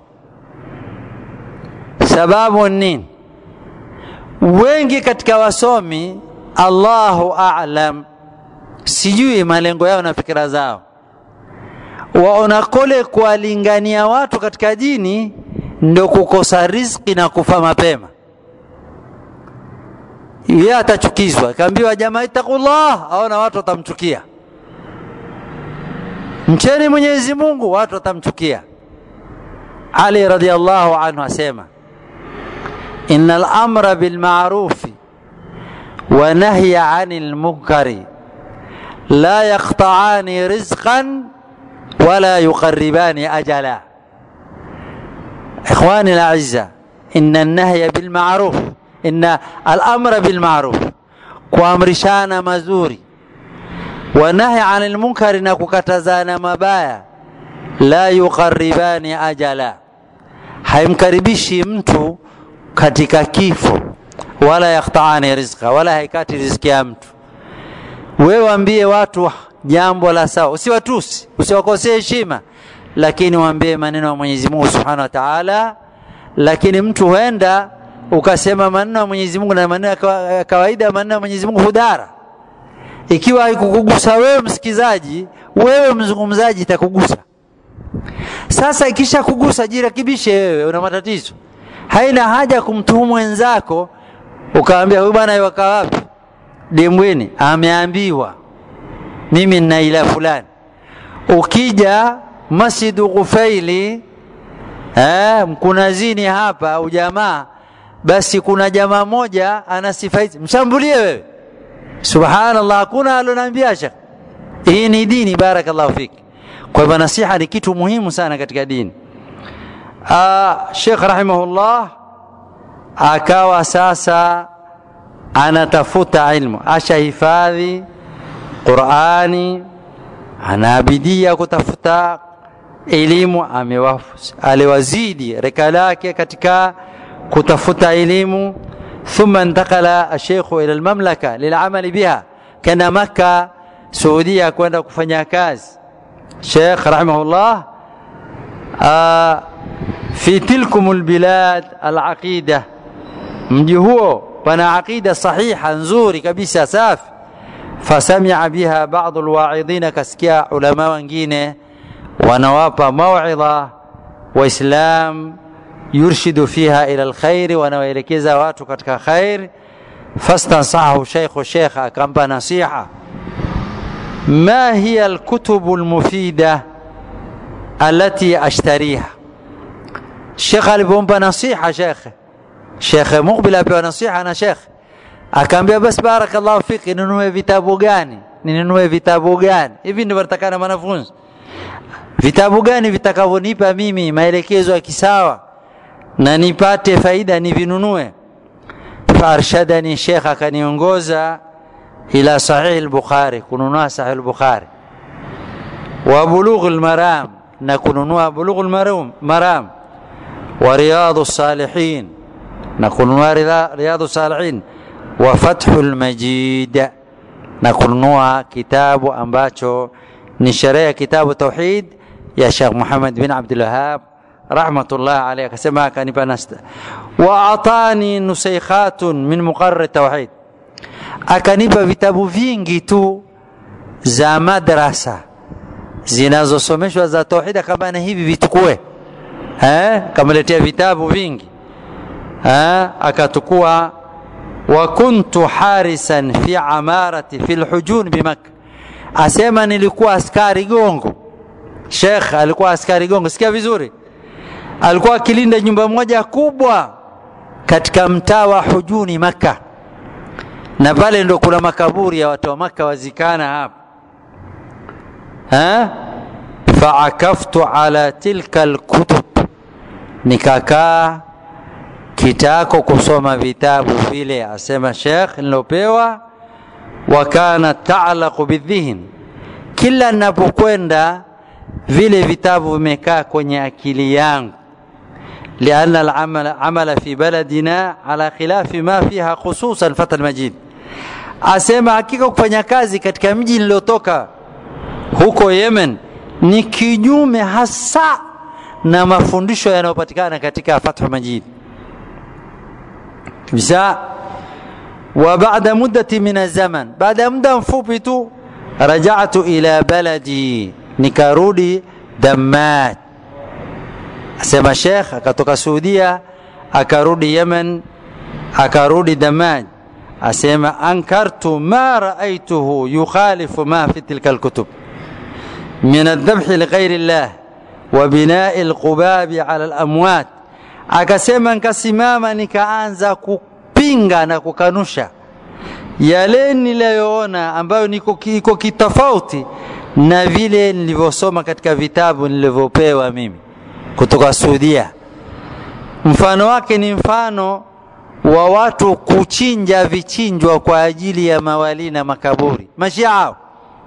sababu nini wengi katika wasomi allahu alam sijui malengo yao na fikira zao waona kule kuwalingania watu katika dini ndo kukosa riziki na kufa mapema yeye atachukizwa kaambiwa jamaa itakullah aona watu watamchukia mcheni mwenyezi mungu watu watamchukia ali radiallahu anhu asema ina lamra bilmarufi wa nahya ani lmunkari la yaqtaani rizqan wala yuqaribani ajala ikhwani laizza inna nahya bilmaruf inna alamra bilmaruf kuamrishana mazuri wa nahy anil munkari na kukatazana mabaya la yuqarribani ajala haimkaribishi mtu katika kifo wala yakhtaani rizqa wala haikati riziki ya mtu wewe waambie watu jambo la sawa usiwatusi usiwakosee heshima lakini waambie maneno ya Mwenyezi Mungu Subhanahu wa Ta'ala lakini mtu huenda ukasema maneno ya Mwenyezi Mungu na maneno ya kawaida maneno ya Mwenyezi Mungu hudara ikiwa haikukugusa wewe msikizaji wewe mzungumzaji itakugusa sasa ikisha kugusa jirekebishe wewe una matatizo haina haja kumtuhumu wenzako ukaambia huyu bwana yuka wapi dimbwini ameambiwa mimi nina ila fulani ukija masjidu Ghufaili eh, mkunazini hapa ujamaa basi kuna jamaa moja ana sifa hizi mshambulie wewe subhanallah hakuna aloniambia shekh hii ni dini barakallahu fiki kwa hivyo nasiha ni kitu muhimu sana katika dini Sheikh rahimahullah akawa sasa anatafuta ilmu ashahifadhi Qurani anabidia kutafuta elimu aliwazidi reka lake katika kutafuta elimu ثم انتقل الشيخ الى المملكه للعمل بها كان مكه سعوديه kwenda kufanya kazi Sheikh rahimahullah fi tilkum albilad alaqida mji huo pana aqida sahiha nzuri kabisa safi fasamia biha baadhi alwa'idhin kasikia ulama wengine wanawapa mauidha waislam yurshidu fiha ila alkhair wanawaelekeza watu katika khair fastansahu shaykhu shaykh akampa nasiha ما هي الكتب المفيدة التي أشتريها الشيخ alipompa nasiha shekhe shekhe mukbil apewa nasiha na shekhe akaambia basi barakallahu fiki ninunue vitabu gani ninunue vitabu gani hivi ndivyo natakana wanafunzi vitabu gani vitakavyonipa mimi maelekezo ya kisawa na nipate faida nivinunue faarshadani shekh akaniongoza إلى صحيح البخاري كنونها صحيح البخاري وبلوغ المرام نكونها بلوغ المرام مرام ورياض الصالحين نكونها رياض الصالحين وفتح المجيد نكونها كتاب أمباتشو نشرية كتاب التوحيد يا شيخ محمد بن عبد الوهاب رحمة الله عليه كسمها كان بنست وأعطاني نسيخات من مقرر التوحيد akanipa vitabu vingi tu za madrasa zinazosomeshwa za tauhid kama na hivi vitukue eh kamletea vitabu vingi eh akatukua wa kuntu harisan fi amarati fi alhujun bimakka asema nilikuwa askari gongo Sheikh alikuwa askari gongo sikia vizuri alikuwa akilinda nyumba moja kubwa katika mtaa wa hujuni maka na pale ndo kuna makaburi ya watu wa maka wazikana hapa ha faakaftu ala tilka alkutub nikakaa kitako kusoma vitabu vile asema Sheikh nilopewa wa kana ta'laqu bidhihn kila ninapokwenda vile vitabu vimekaa kwenye akili yangu لأن العمل عمل في بلدنا على خلاف ما فيها خصوصا فتى المجيد asema hakika kufanya kazi katika mji niliotoka huko Yemen ni kinyume hasa na mafundisho yanayopatikana katika Fathul Majid kabisa wa baada muddati min zaman baada muda mfupi tu raja'tu ila baladi nikarudi Dammat asema Sheikh akatoka Saudia akarudi Yemen akarudi Damaj asema ankartu ma raaituhu yukhalifu ma fi tilka alkutub min aldhabh lighairi llah wa binai alqubabi ala alamwat akasema nikasimama nikaanza kupinga na kukanusha yale niliyoona ambayo niko iko kitofauti na vile nilivyosoma katika vitabu nilivyopewa mimi kutoka Saudia mfano wake ni mfano wa watu kuchinja vichinjwa kwa ajili ya mawali na makaburi mashia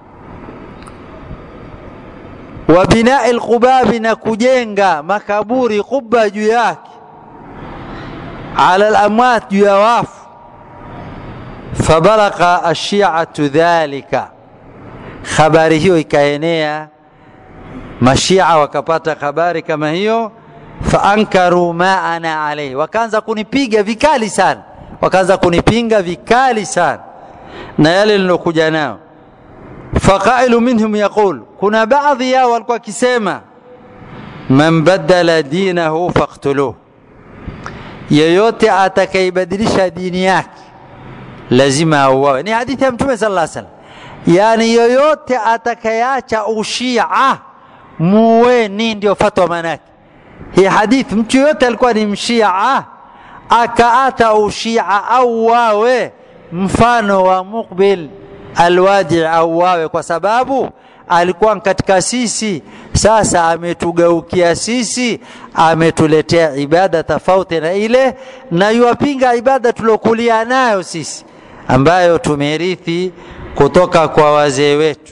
wa binai lqubabi na kujenga makaburi quba juu yake ala lamwat juu ya wafu fabalagha ashiatu dhalika habari hiyo ikaenea mashia wakapata habari kama hiyo faankaru ma ana alaihi wakaanza kunipiga vikali sana wakaanza kunipinga vikali sana na yale nilokuja nao faqailu minhum yaqul kuna baadhi yao walikuwa wakisema man badala dinahu faktuluh yeyote atakaibadilisha dini yake lazima auawe ni hadithi ya mtume sala llah salam yaani yoyote atakayeacha ushia muweni ndio fatwa manake hii hadithi mtu yoyote alikuwa ni mshia akaata ushia au wawe mfano wa muqbil alwadi au wawe kwa sababu alikuwa katika sisi sasa ametugeukia sisi ametuletea ibada tofauti na ile na yuwapinga ibada tuliokulia nayo sisi ambayo tumerithi kutoka kwa wazee wetu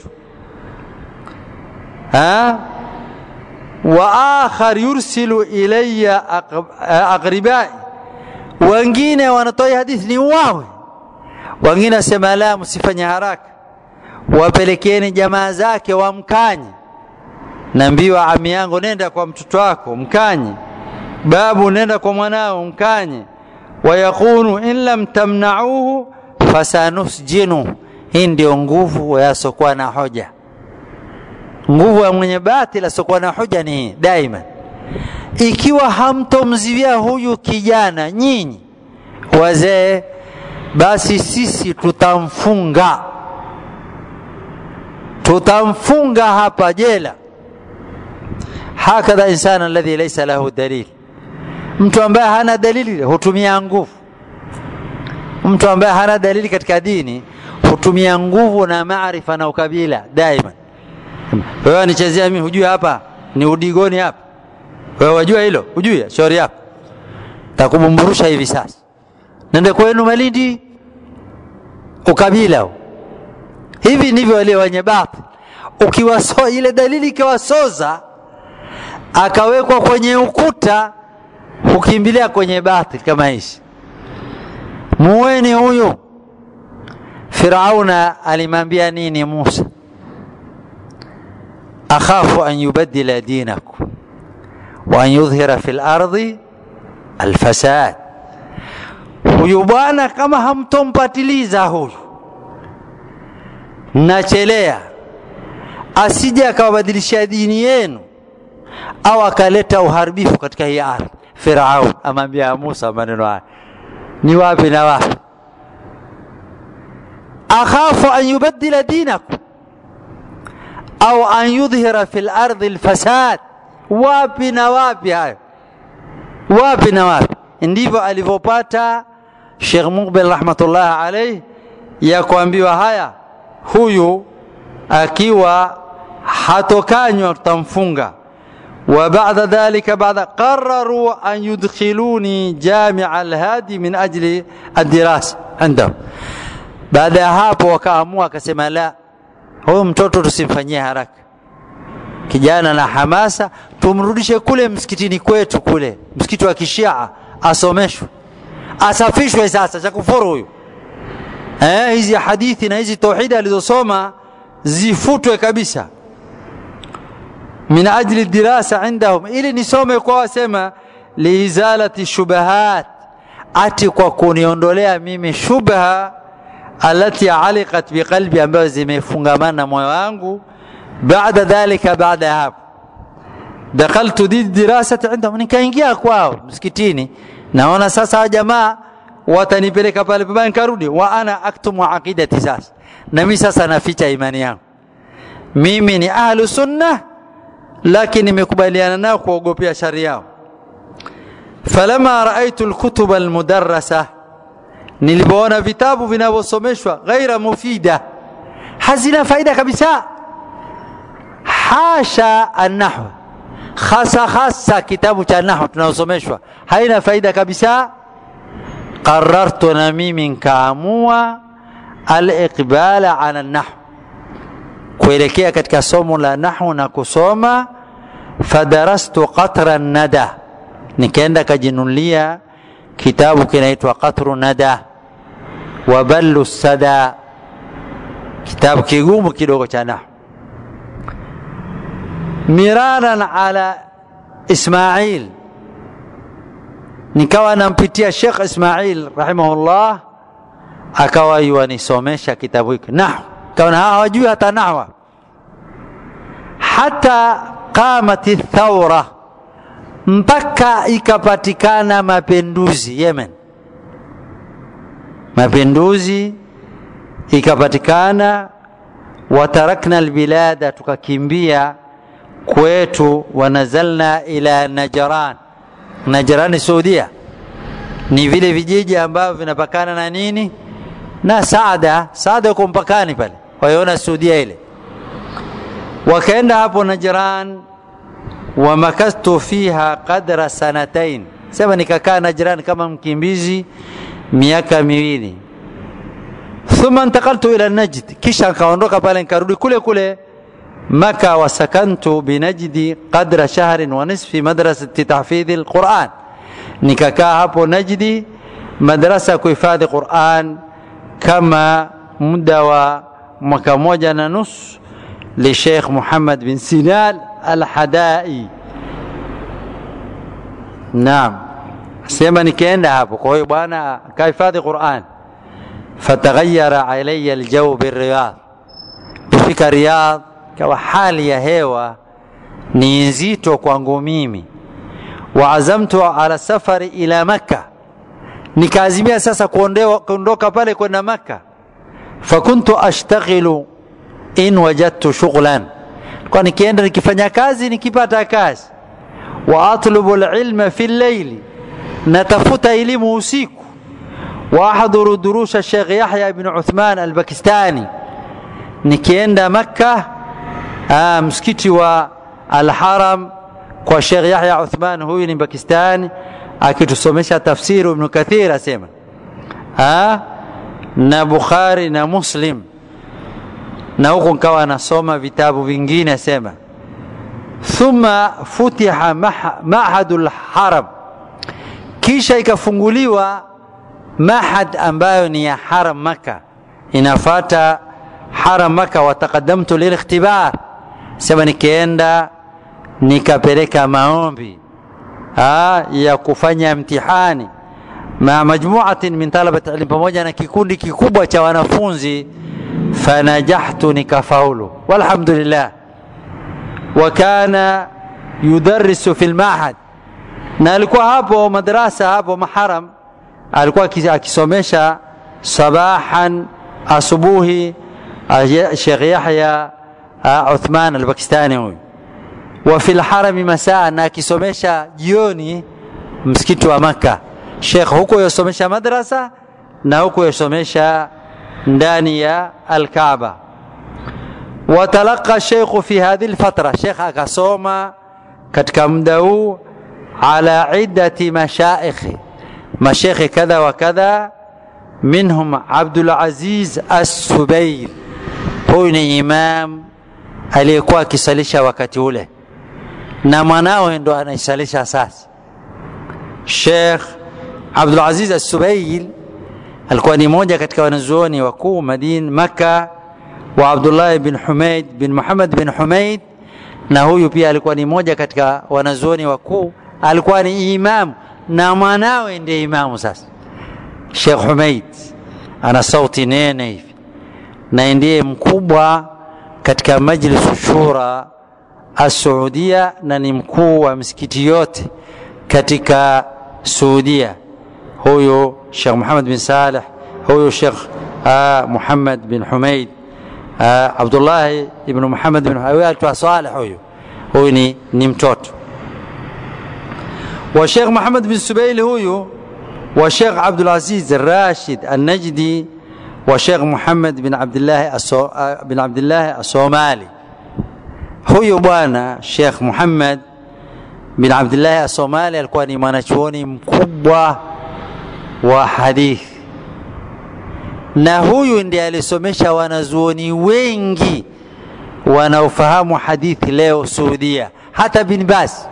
ha? wa akhar yursilu ilayya aqribai wengine wanatoa hadithi ni wawe wengine wasema la msifanye haraka wapelekeni jamaa zake wamkanye naambiwa ami yangu nenda kwa mtoto wako mkanye babu nenda kwa mwanao mkanye wayaqulu in lam tamnauhu fasanusjinu hii ndio nguvu yasokuwa na hoja nguvu ya mwenye batil asiokuwa na hoja ni hii daima ikiwa hamtomziwia huyu kijana nyinyi wazee basi sisi tutamfunga tutamfunga hapa jela hakadha insana alladhi laysa lahu dalil mtu ambaye hana dalili hutumia nguvu mtu ambaye hana dalili katika dini hutumia nguvu na maarifa na ukabila daima wewe anichezea mimi hujui hapa ni udigoni hapa wewe wajua hilo hujui shauri yako takubumburusha hivi sasa nende kwenu malindi ukabila hivi ndivyo wale wenye batil ukiwaso ile dalili ikiwasoza akawekwa kwenye ukuta hukimbilia kwenye batil kama hishi muweni huyu firauna alimwambia nini musa akhafu an yubaddila dinakum wa an yudhhira fi lardi alfasad huyu bwana kama hamtompatiliza huyu nachelea asije akawabadilishia dini yenu au akaleta uharibifu katika hii ardhi firaun amwambia musa maneno haya ni wapi na wapi akhafu an yubaddila dinakum au an yudhhira fi lardi lfasad wapi na wapi hayo wapi na wapi ndivyo alivyopata Sheikh Muqbil rahmatullah alayhi ya kuambiwa haya huyu akiwa hatokanywa tutamfunga wa baada dhalika baada qararu an yudkhiluni jamia alhadi min ajli aldirasa indahum baada ya hapo wakaamua akasema la huyu mtoto tusimfanyie haraka kijana na hamasa tumrudishe kule msikitini kwetu kule msikiti wa kishia asomeshwe asafishwe sasa cha kufuru huyu eh, hizi hadithi na hizi tauhidi alizosoma zifutwe kabisa min ajli dirasa indahum ili nisome kwa wasema liizalati shubahat ati kwa kuniondolea mimi shubha alati aliqat biqalbi ambayo zimefungamana na moyo wangu baada dhalika baada ya hapo dakhaltu di dirasati indahum nikaingia kwao msikitini naona sasa wa jamaa watanipeleka pale pabaya nikarudi wa ana aktumu aqidati sasa na mimi sasa naficha imani yangu mimi ni ahlu sunna lakini nimekubaliana nao kuogopea shari yao falama raaitu alkutuba almudarrasa nilipoona vitabu vinavyosomeshwa ghaira mufida hazina faida kabisa hasha annahwa hasa hasa kitabu cha nahwu tunaosomeshwa haina faida kabisa qarartu na mimi nkaamua aliqbala ala nahwu kuelekea katika somo la nahwu na kusoma fadarastu qatra nada nikaenda kajinulia kitabu kinaitwa qatru nada wa ballu sada kitabu kigumu kidogo cha nahwu miraran ala ismail nikawa nampitia Sheikh Ismail rahimahullah, akawa yuanisomesha kitabu hiki nahwu, kaona hawajui hata nahwa. Hata qamat thaura, mpaka ikapatikana mapinduzi Yemen, mapinduzi ikapatikana, watarakna albilada, tukakimbia kwetu, wanazalna ila Najran Najrani Saudia ni vile vijiji ambavyo vinapakana na nini na Saada. Saada uko mpakani pale, waiona Saudia ile. Wakaenda hapo Najran, wamakastu fiha qadra sanatain, sema nikakaa Najran kama mkimbizi miaka miwili. Thumma intakaltu ila Najd, kisha nikaondoka pale nikarudi kule kule مكة وسكنت بنجدي قدر شهر ونصف في مدرسة تحفيظ القرآن نكاكا هابو نجدي مدرسة كحفاظ قرآن كما مدة mwaka moja na nusu لشيخ محمد بن سنان الحدائي نعم sema nikaenda hapo kwa hiyo bwana kahifadhi Qur'an fataghayyara alayya aljaw birriyadh kufika Riyadh kawa hali ya hewa ni nzito kwangu mimi waazamtu ala safari ila makka nikaazimia sasa kuondoka pale kwenda makka fakuntu ashtaghilu in wajadtu shughlan kwa nikienda nikifanya kazi nikipata kazi wa atlubu alilma fi llaili natafuta elimu usiku wa ahdhuru durusha Sheikh Yahya ibn Uthman al-Pakistani nikienda makka Aa, msikiti wa Al-Haram kwa Sheikh Yahya Uthman, huyu ni Pakistani, akitusomesha tafsiri Ibn Kathir asema ha? na Bukhari na Muslim, na huku nkawa anasoma vitabu vingine asema thumma futiha mahadul haram, kisha ikafunguliwa mahad ambayo ni ya haram Maka, inafata haram Maka. Wataqaddamtu lilikhtibar sema nikienda nikapeleka maombi ha, ya kufanya mtihani ma majmuatin min talabati ilm, pamoja na kikundi kikubwa cha wanafunzi. Fanajahtu, nikafaulu walhamdulillah. Wa kana yudarrisu fi lmahad, na alikuwa hapo madrasa hapo maharam, alikuwa akisomesha sabahan, asubuhi Sheikh Yahya Uthman al-Pakistani huyu wa fil harami masaa, na akisomesha jioni msikiti wa Makka. Sheikh huko yasomesha madrasa na huko yasomesha ndani ya al-Kaaba. Watalaqa sheikhu fi hadhihi al-fatra, Sheikh akasoma katika muda huu ala iddati mashaikhi, mashaikhi kadha wa kadha, minhum Abdul Aziz As-Subair, huyu ni imam aliyekuwa akisalisha wakati ule na mwanawe ndo anaisalisha sasa. Sheikh Abdul Aziz As-Subail alikuwa ni moja katika wanazuoni wakuu Madina Makka, wa Abdullah bin Humaid bin Muhammad bin Humaid, na huyu pia alikuwa ni moja katika wanazuoni wakuu, alikuwa ni imamu na mwanawe ndiye imamu sasa. Sheikh Humaid ana sauti nene hivi na ndiye mkubwa katika majlisu shura Asuudia na ni mkuu wa misikiti yote katika Saudia. Huyu Sheikh Muhammad bin Saleh, huyu Sheikh uh, Muhammad bin Humaid uh, Abdullah ibn Muhammad bin Humaid Saleh, huyu huyu ni, ni mtoto wa Sheikh Muhammad bin Subaili huyu wa Sheikh Abdul Aziz Rashid An-Najdi wa Sheikh Muhammad bin Abdullah bin Abdullah As-Somali. Huyu bwana Sheikh Muhammad bin Abdullah Asomali alikuwa ni mwanachuoni mkubwa wa hadithi, na huyu ndiye alisomesha wanazuoni wengi wanaofahamu hadithi leo Saudia, hata bin Baz,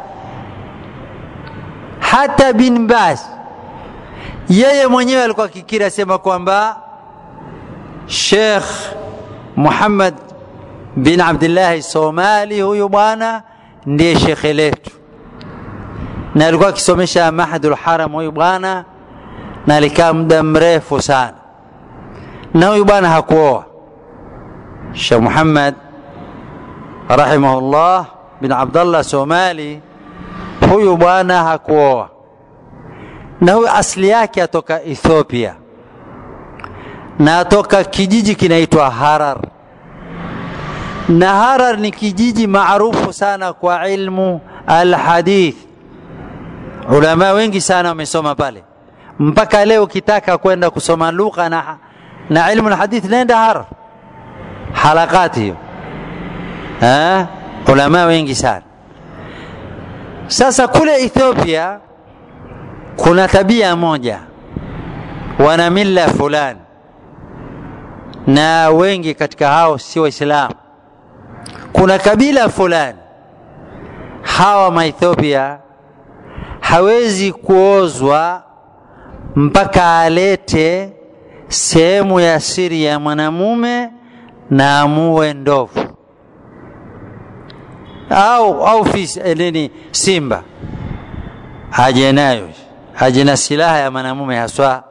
hata bin Baz yeye mwenyewe alikuwa akikiri asema kwamba Sheikh Muhammad bin Abdullah Somali huyu bwana ndiye shekhe letu, na alikuwa akisomesha Mahadul Haram huyu bwana, na alikaa muda mrefu sana, na huyu bwana hakuoa. Sheikh Muhammad rahimahullah bin Abdullah Somali, huyu bwana hakuoa, na huyu asili yake atoka Ethiopia na atoka kijiji kinaitwa Harar na Harar ni kijiji maarufu sana kwa ilmu alhadith. Ulama wengi sana wamesoma pale, mpaka leo ukitaka kwenda kusoma lugha na, na ilmu alhadith nenda Harar, halakati hiyo eh, ulama wengi sana. Sasa kule Ethiopia kuna tabia moja, wana mila fulani, na wengi katika hao si Waislamu kuna kabila fulani hawa Maethiopia hawezi kuozwa mpaka alete sehemu ya siri ya mwanamume na amue ndovu au au fisi nini, simba aje nayo, aje na silaha ya mwanamume haswa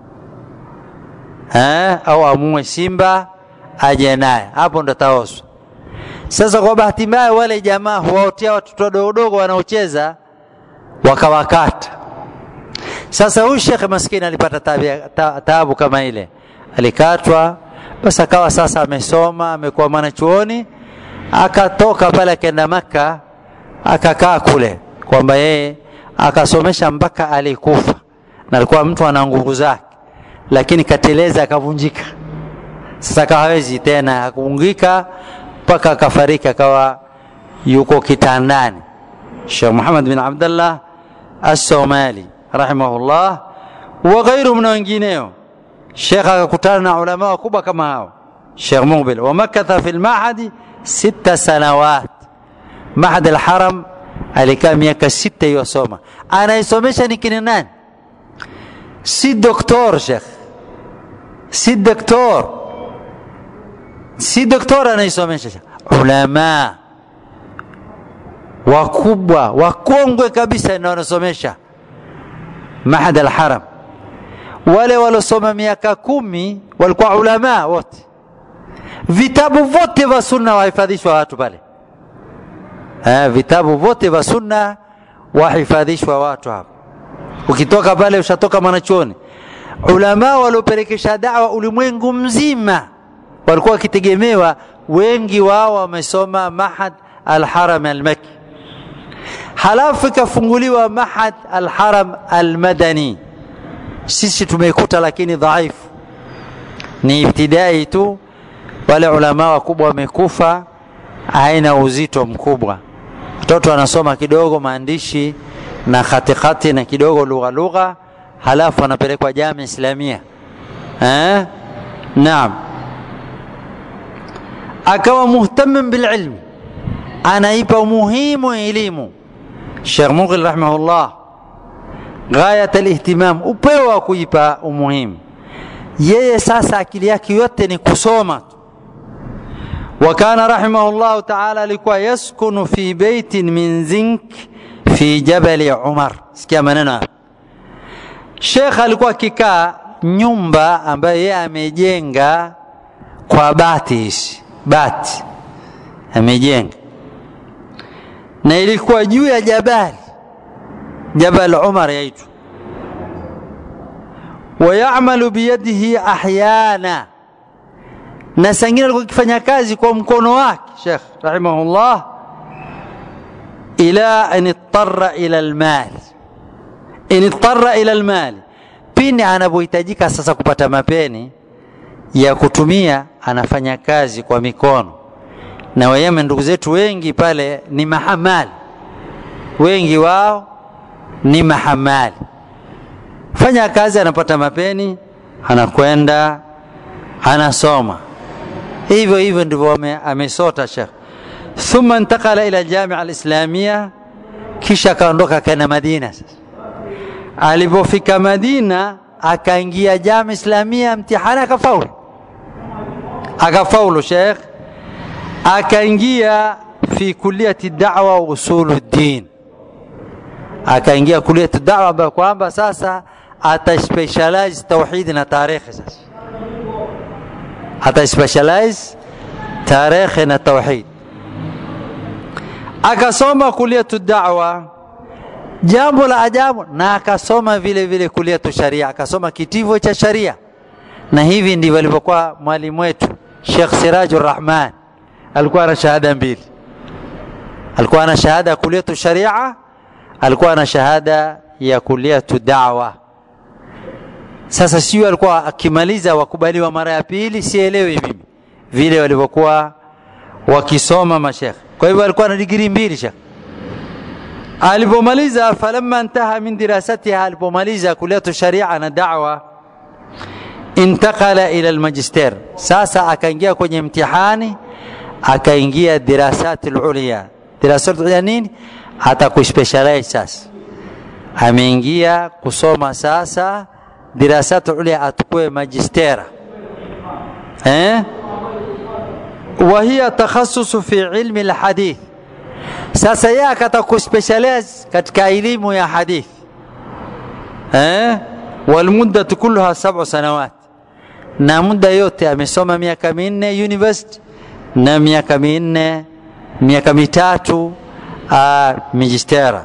eh, au amue simba aje naye, hapo ndo taozwa. Sasa kwa bahati mbaya, wale jamaa huwaotea watoto wadogodogo wanaocheza wakawakata. Sasa huyu shekhe maskini alipata ta, taabu kama ile, alikatwa. Basi akawa sasa amesoma, amekuwa mwanachuoni, akatoka pale akaenda Maka, akakaa kule, kwamba yeye akasomesha mpaka alikufa, na alikuwa mtu ana nguvu zake, lakini kateleza akavunjika. Sasa akawa hawezi tena, akavunjika mpaka akafariki akawa yuko kitandani. Sheikh Muhammad bin Abdullah As-Somali rahimahullah wa ghairu na wengineo. Sheikh akakutana na ulama wakubwa kama hao, Sheikh Mubil wa makatha fi al-mahadi sita sanawat. Mahad al-Haram alikaa miaka sita yosoma. Anaisomesha ni kina nani? Si doktor Sheikh, si doktor si doktora anaisomesha, ulama wakubwa wakongwe kabisa ndio wanasomesha Mahad al-Haram. Wale waliosoma miaka kumi walikuwa ulama wote, vitabu vyote vya sunna wahifadhishwa watu pale. Eh, vitabu vyote vya sunna wahifadhishwa watu hapo. Ukitoka pale ushatoka mwanachuoni. Ulama waliopelekesha dawa ulimwengu mzima walikuwa wakitegemewa, wengi wao wamesoma Mahad al-Haram al-Makki, halafu ikafunguliwa Mahad al-Haram al-Madani. Sisi tumeikuta lakini dhaifu, ni ibtidai tu. Wale ulama wakubwa wamekufa, haina uzito mkubwa. Watoto wanasoma kidogo maandishi na khatikati na kidogo lugha lugha, halafu wanapelekwa Jamia Islamia eh? Naam akawa muhtamin bililmi, anaipa umuhimu elimu. Sheikh Mughil rahimahullah, ghayat alihtimam, upeo wa kuipa umuhimu. Yeye sasa akili yake yote ni kusoma tu. Wa kana rahimahullahu taala alikuwa yaskunu fi baitin min zink fi jabali Umar. Sikia maneno hapa, Sheikh alikuwa akikaa nyumba ambayo yeye amejenga kwa bati hizi bati amejenga na ilikuwa juu ya jabali jabal Umar yaitwa wayamalu biyadihi ahyana na sangine alikuwa akifanya kazi kwa mkono wake Sheikh rahimahullah ila an ittara ila almal in ittara ila almal pindi anapohitajika sasa kupata mapeni ya kutumia anafanya kazi kwa mikono na Wayemen ndugu zetu wengi pale ni mahamali wengi wao ni mahamali fanya kazi anapata mapeni anakwenda anasoma hivyo hivyo ndivyo amesota shekh thumma intakala ila jamia alislamia kisha akaondoka akaenda madina sasa alipofika madina akaingia jamia islamia mtihani akafaulu akafaulu shekh akaingia fi kuliyati dawa wa usulu ddin akaingia kuliyati dawa ambayo kwamba sasa ataspecialize tauhidi na tarehe sasa ataspecialize tarehe na tauhid akasoma kuliyatu da'wa jambo la ajabu na akasoma vile vile kuliyatu sharia akasoma kitivo cha sharia na hivi ndivyo alivyokuwa mwalimu wetu Sheikh Sirajur Rahman alikuwa na shahada mbili alikuwa na shahada ya kuliyatu sharia alikuwa na shahada ya kuliyatu da'wa sasa sio alikuwa akimaliza wakubaliwa mara ya pili sielewi mimi vile walivyokuwa wakisoma mashekhe kwa hivyo alikuwa na digrii mbili shekhe alipomaliza falamma intaha min dirasatiha alipomaliza kuliyatu sharia na da'wa intakala ila almajister sasa akaingia kwenye mtihani akaingia dirasati lulia dirasati lulia nini hata kuspecialize sasa ameingia kusoma sasa dirasati ulia atukue majistera eh وهي تخصص في علم الحديث sasa yeye akataka kuspecialize katika elimu ya hadith eh walmuddatu kulluha sab'u sanawat na muda yote amesoma miaka minne university na miaka minne miaka mitatu ماجستيرا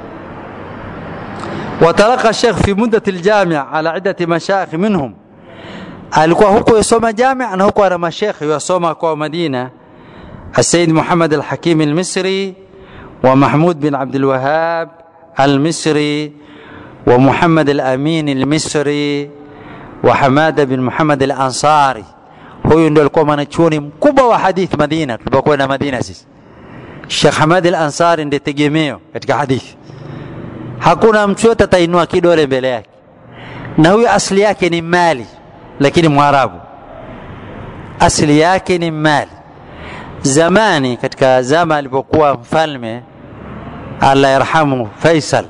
وتلقى الشيخ في مدة الجامعة على عدة مشايخ منهم alikuwa huko yasoma jamia na huko ana mashekhe yasoma kwa Madina السيد محمد الحكيم المصري ومحمود بن عبد الوهاب المصري ومحمد الأمين المصري وحمادة بن محمد الأنصاري huyu ndio alikuwa mwanachuoni mkubwa wa hadith Madina tulipokuwa na Madina sisi Sheikh Hamad al-Ansari ndiye tegemeo katika hadithi hakuna mtu yote atainua kidole mbele yake na huyu asili yake ni mali lakini mwarabu asili yake ni mali zamani katika zama alipokuwa mfalme Allah yarhamu Faisal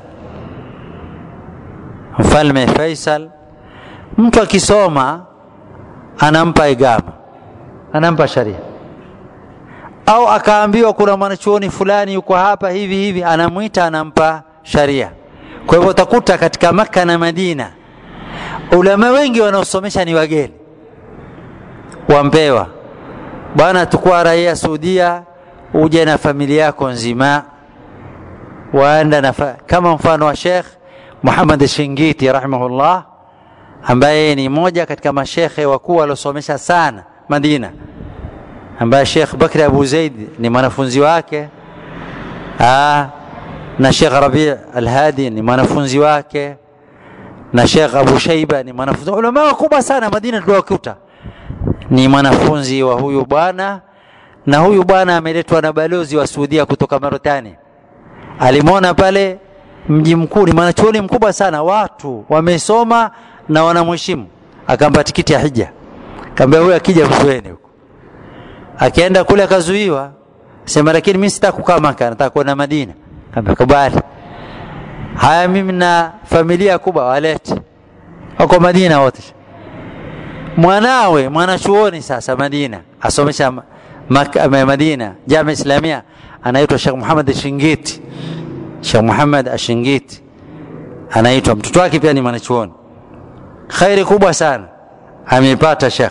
mfalme Faisal mtu akisoma anampa igama anampa sharia au akaambiwa kuna mwanachuoni fulani yuko hapa hivi hivi anamwita anampa sharia kwa hivyo utakuta katika Makka na Madina ulama wengi wanaosomesha ni wageni wampewa bwana tukua raia Saudia uje na familia yako nzima waenda na kama mfano wa Sheikh Muhammad Shingiti rahimahullah ambaye ni moja katika mashekhe wakuu waliosomesha sana Madina ambaye Sheikh Bakri Abu Zaid ni mwanafunzi wake Aa, na Sheikh Rabi Al-Hadi ni mwanafunzi wake na Sheikh Abu Shaiba ni mwanafunzi ulama wakubwa sana Madina tuliwakuta ni mwanafunzi wa huyu bwana na huyu bwana ameletwa na balozi wa Saudia kutoka Marekani alimwona pale mji mkuu ni mwanachuoni mkubwa sana watu wamesoma na wanamheshimu akampa tikiti ya hija kaambia huyu akija mzueni huko akaenda kule akazuiwa sema lakini mimi sitaka kukaa Maka nataka kwenda Madina kaambia kubali haya mimi na familia kubwa walete wako Madina wote mwanawe mwanachuoni sasa Madina asomesha Maka, Madina Jamia Islamia anaitwa Sheikh Muhammad Shingiti Sheikh Muhammad Ashingiti anaitwa mtoto wake pia ni mwanachuoni khairi kubwa sana ameipata Sheikh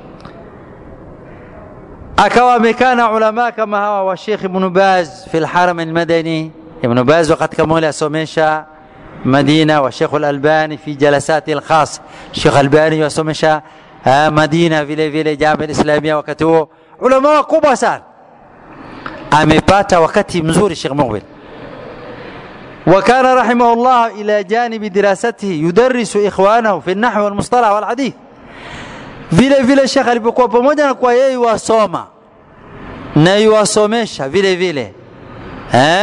akawa amekaa na ulama kama hawa wa Sheikh Ibn Baz fi al-Haram al-Madani Ibn Baz wakati kama ule asomesha Madina wa Sheikh al-Albani fi jalasati al-khas Sheikh Albani yasomesha Madina vile vile Jamia al-Islamia wakati huo ulama wakubwa sana amepata wakati mzuri Sheikh Mughbil وكان رحمه الله إلى جانب دراسته يدرس إخوانه في النحو والمصطلح والحديث vile vile shekh alipokuwa pamoja na kwa yeye wasoma na yuwasomesha vile vile eh?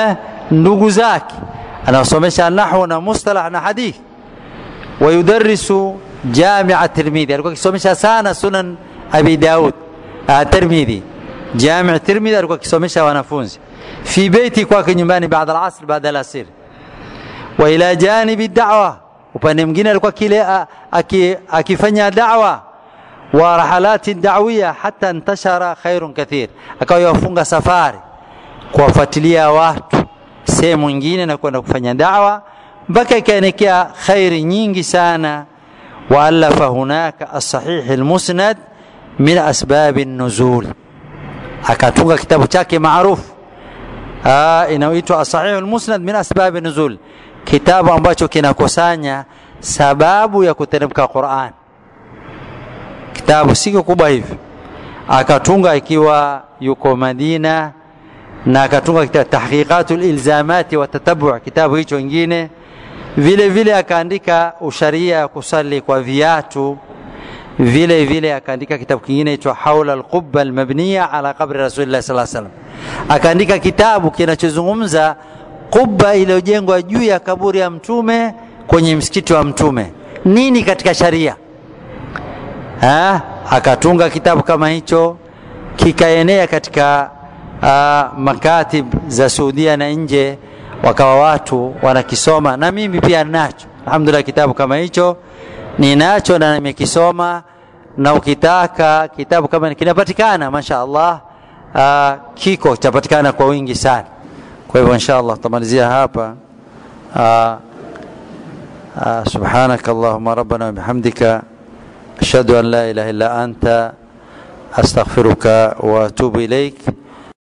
ndugu zake anawasomesha nahwu na mustalah na hadithi wayudarisu jamia tirmidhi alikuwa akisomesha sana sunan abi daud tirmidhi jami tirmidhi alikuwa akisomesha wanafunzi fi beiti kwake nyumbani baada alasr baada alasir wa ila janibi da'wa upande mwingine alikuwa kile akifanya da'wa wa rahalati da'wiya hata intashara khairun kathir akawa yafunga safari kuwafuatilia watu sehemu nyingine na kwenda kufanya da'wa mpaka ikaenekea khairi nyingi sana waalafa hunaka as-sahih al-musnad min asbab an-nuzul akatunga kitabu chake maarufu inayoitwa as-sahih al-musnad min asbab an-nuzul kitabu ambacho kinakusanya sababu ya kuteremka Qur'an kitabu si kubwa hivi akatunga ikiwa yuko Madina na akatunga kitabu tahqiqatul ilzamati wa tatabu kitabu hicho kingine vile vile akaandika usharia ya kusali kwa viatu vile vile akaandika kitabu kingine hicho haula alqubba almabniya ala qabri rasulillah sallallahu alaihi wasallam akaandika kitabu kinachozungumza kubba iliyojengwa juu ya kaburi ya mtume kwenye msikiti wa mtume nini katika sharia ha? akatunga kitabu kama hicho kikaenea katika uh, makatib za Saudia na nje wakawa watu wanakisoma na mimi pia nacho alhamdulillah kitabu kama hicho ninacho na nimekisoma na ukitaka kitabu kama kinapatikana masha Allah uh, kiko chapatikana kwa wingi sana kwa hivyo insha Allah tutamalizia hapa uh, uh, subhanak allahumma rabbana wa bihamdika ashhadu an la ilaha illa anta astaghfiruka wa atubu ilaik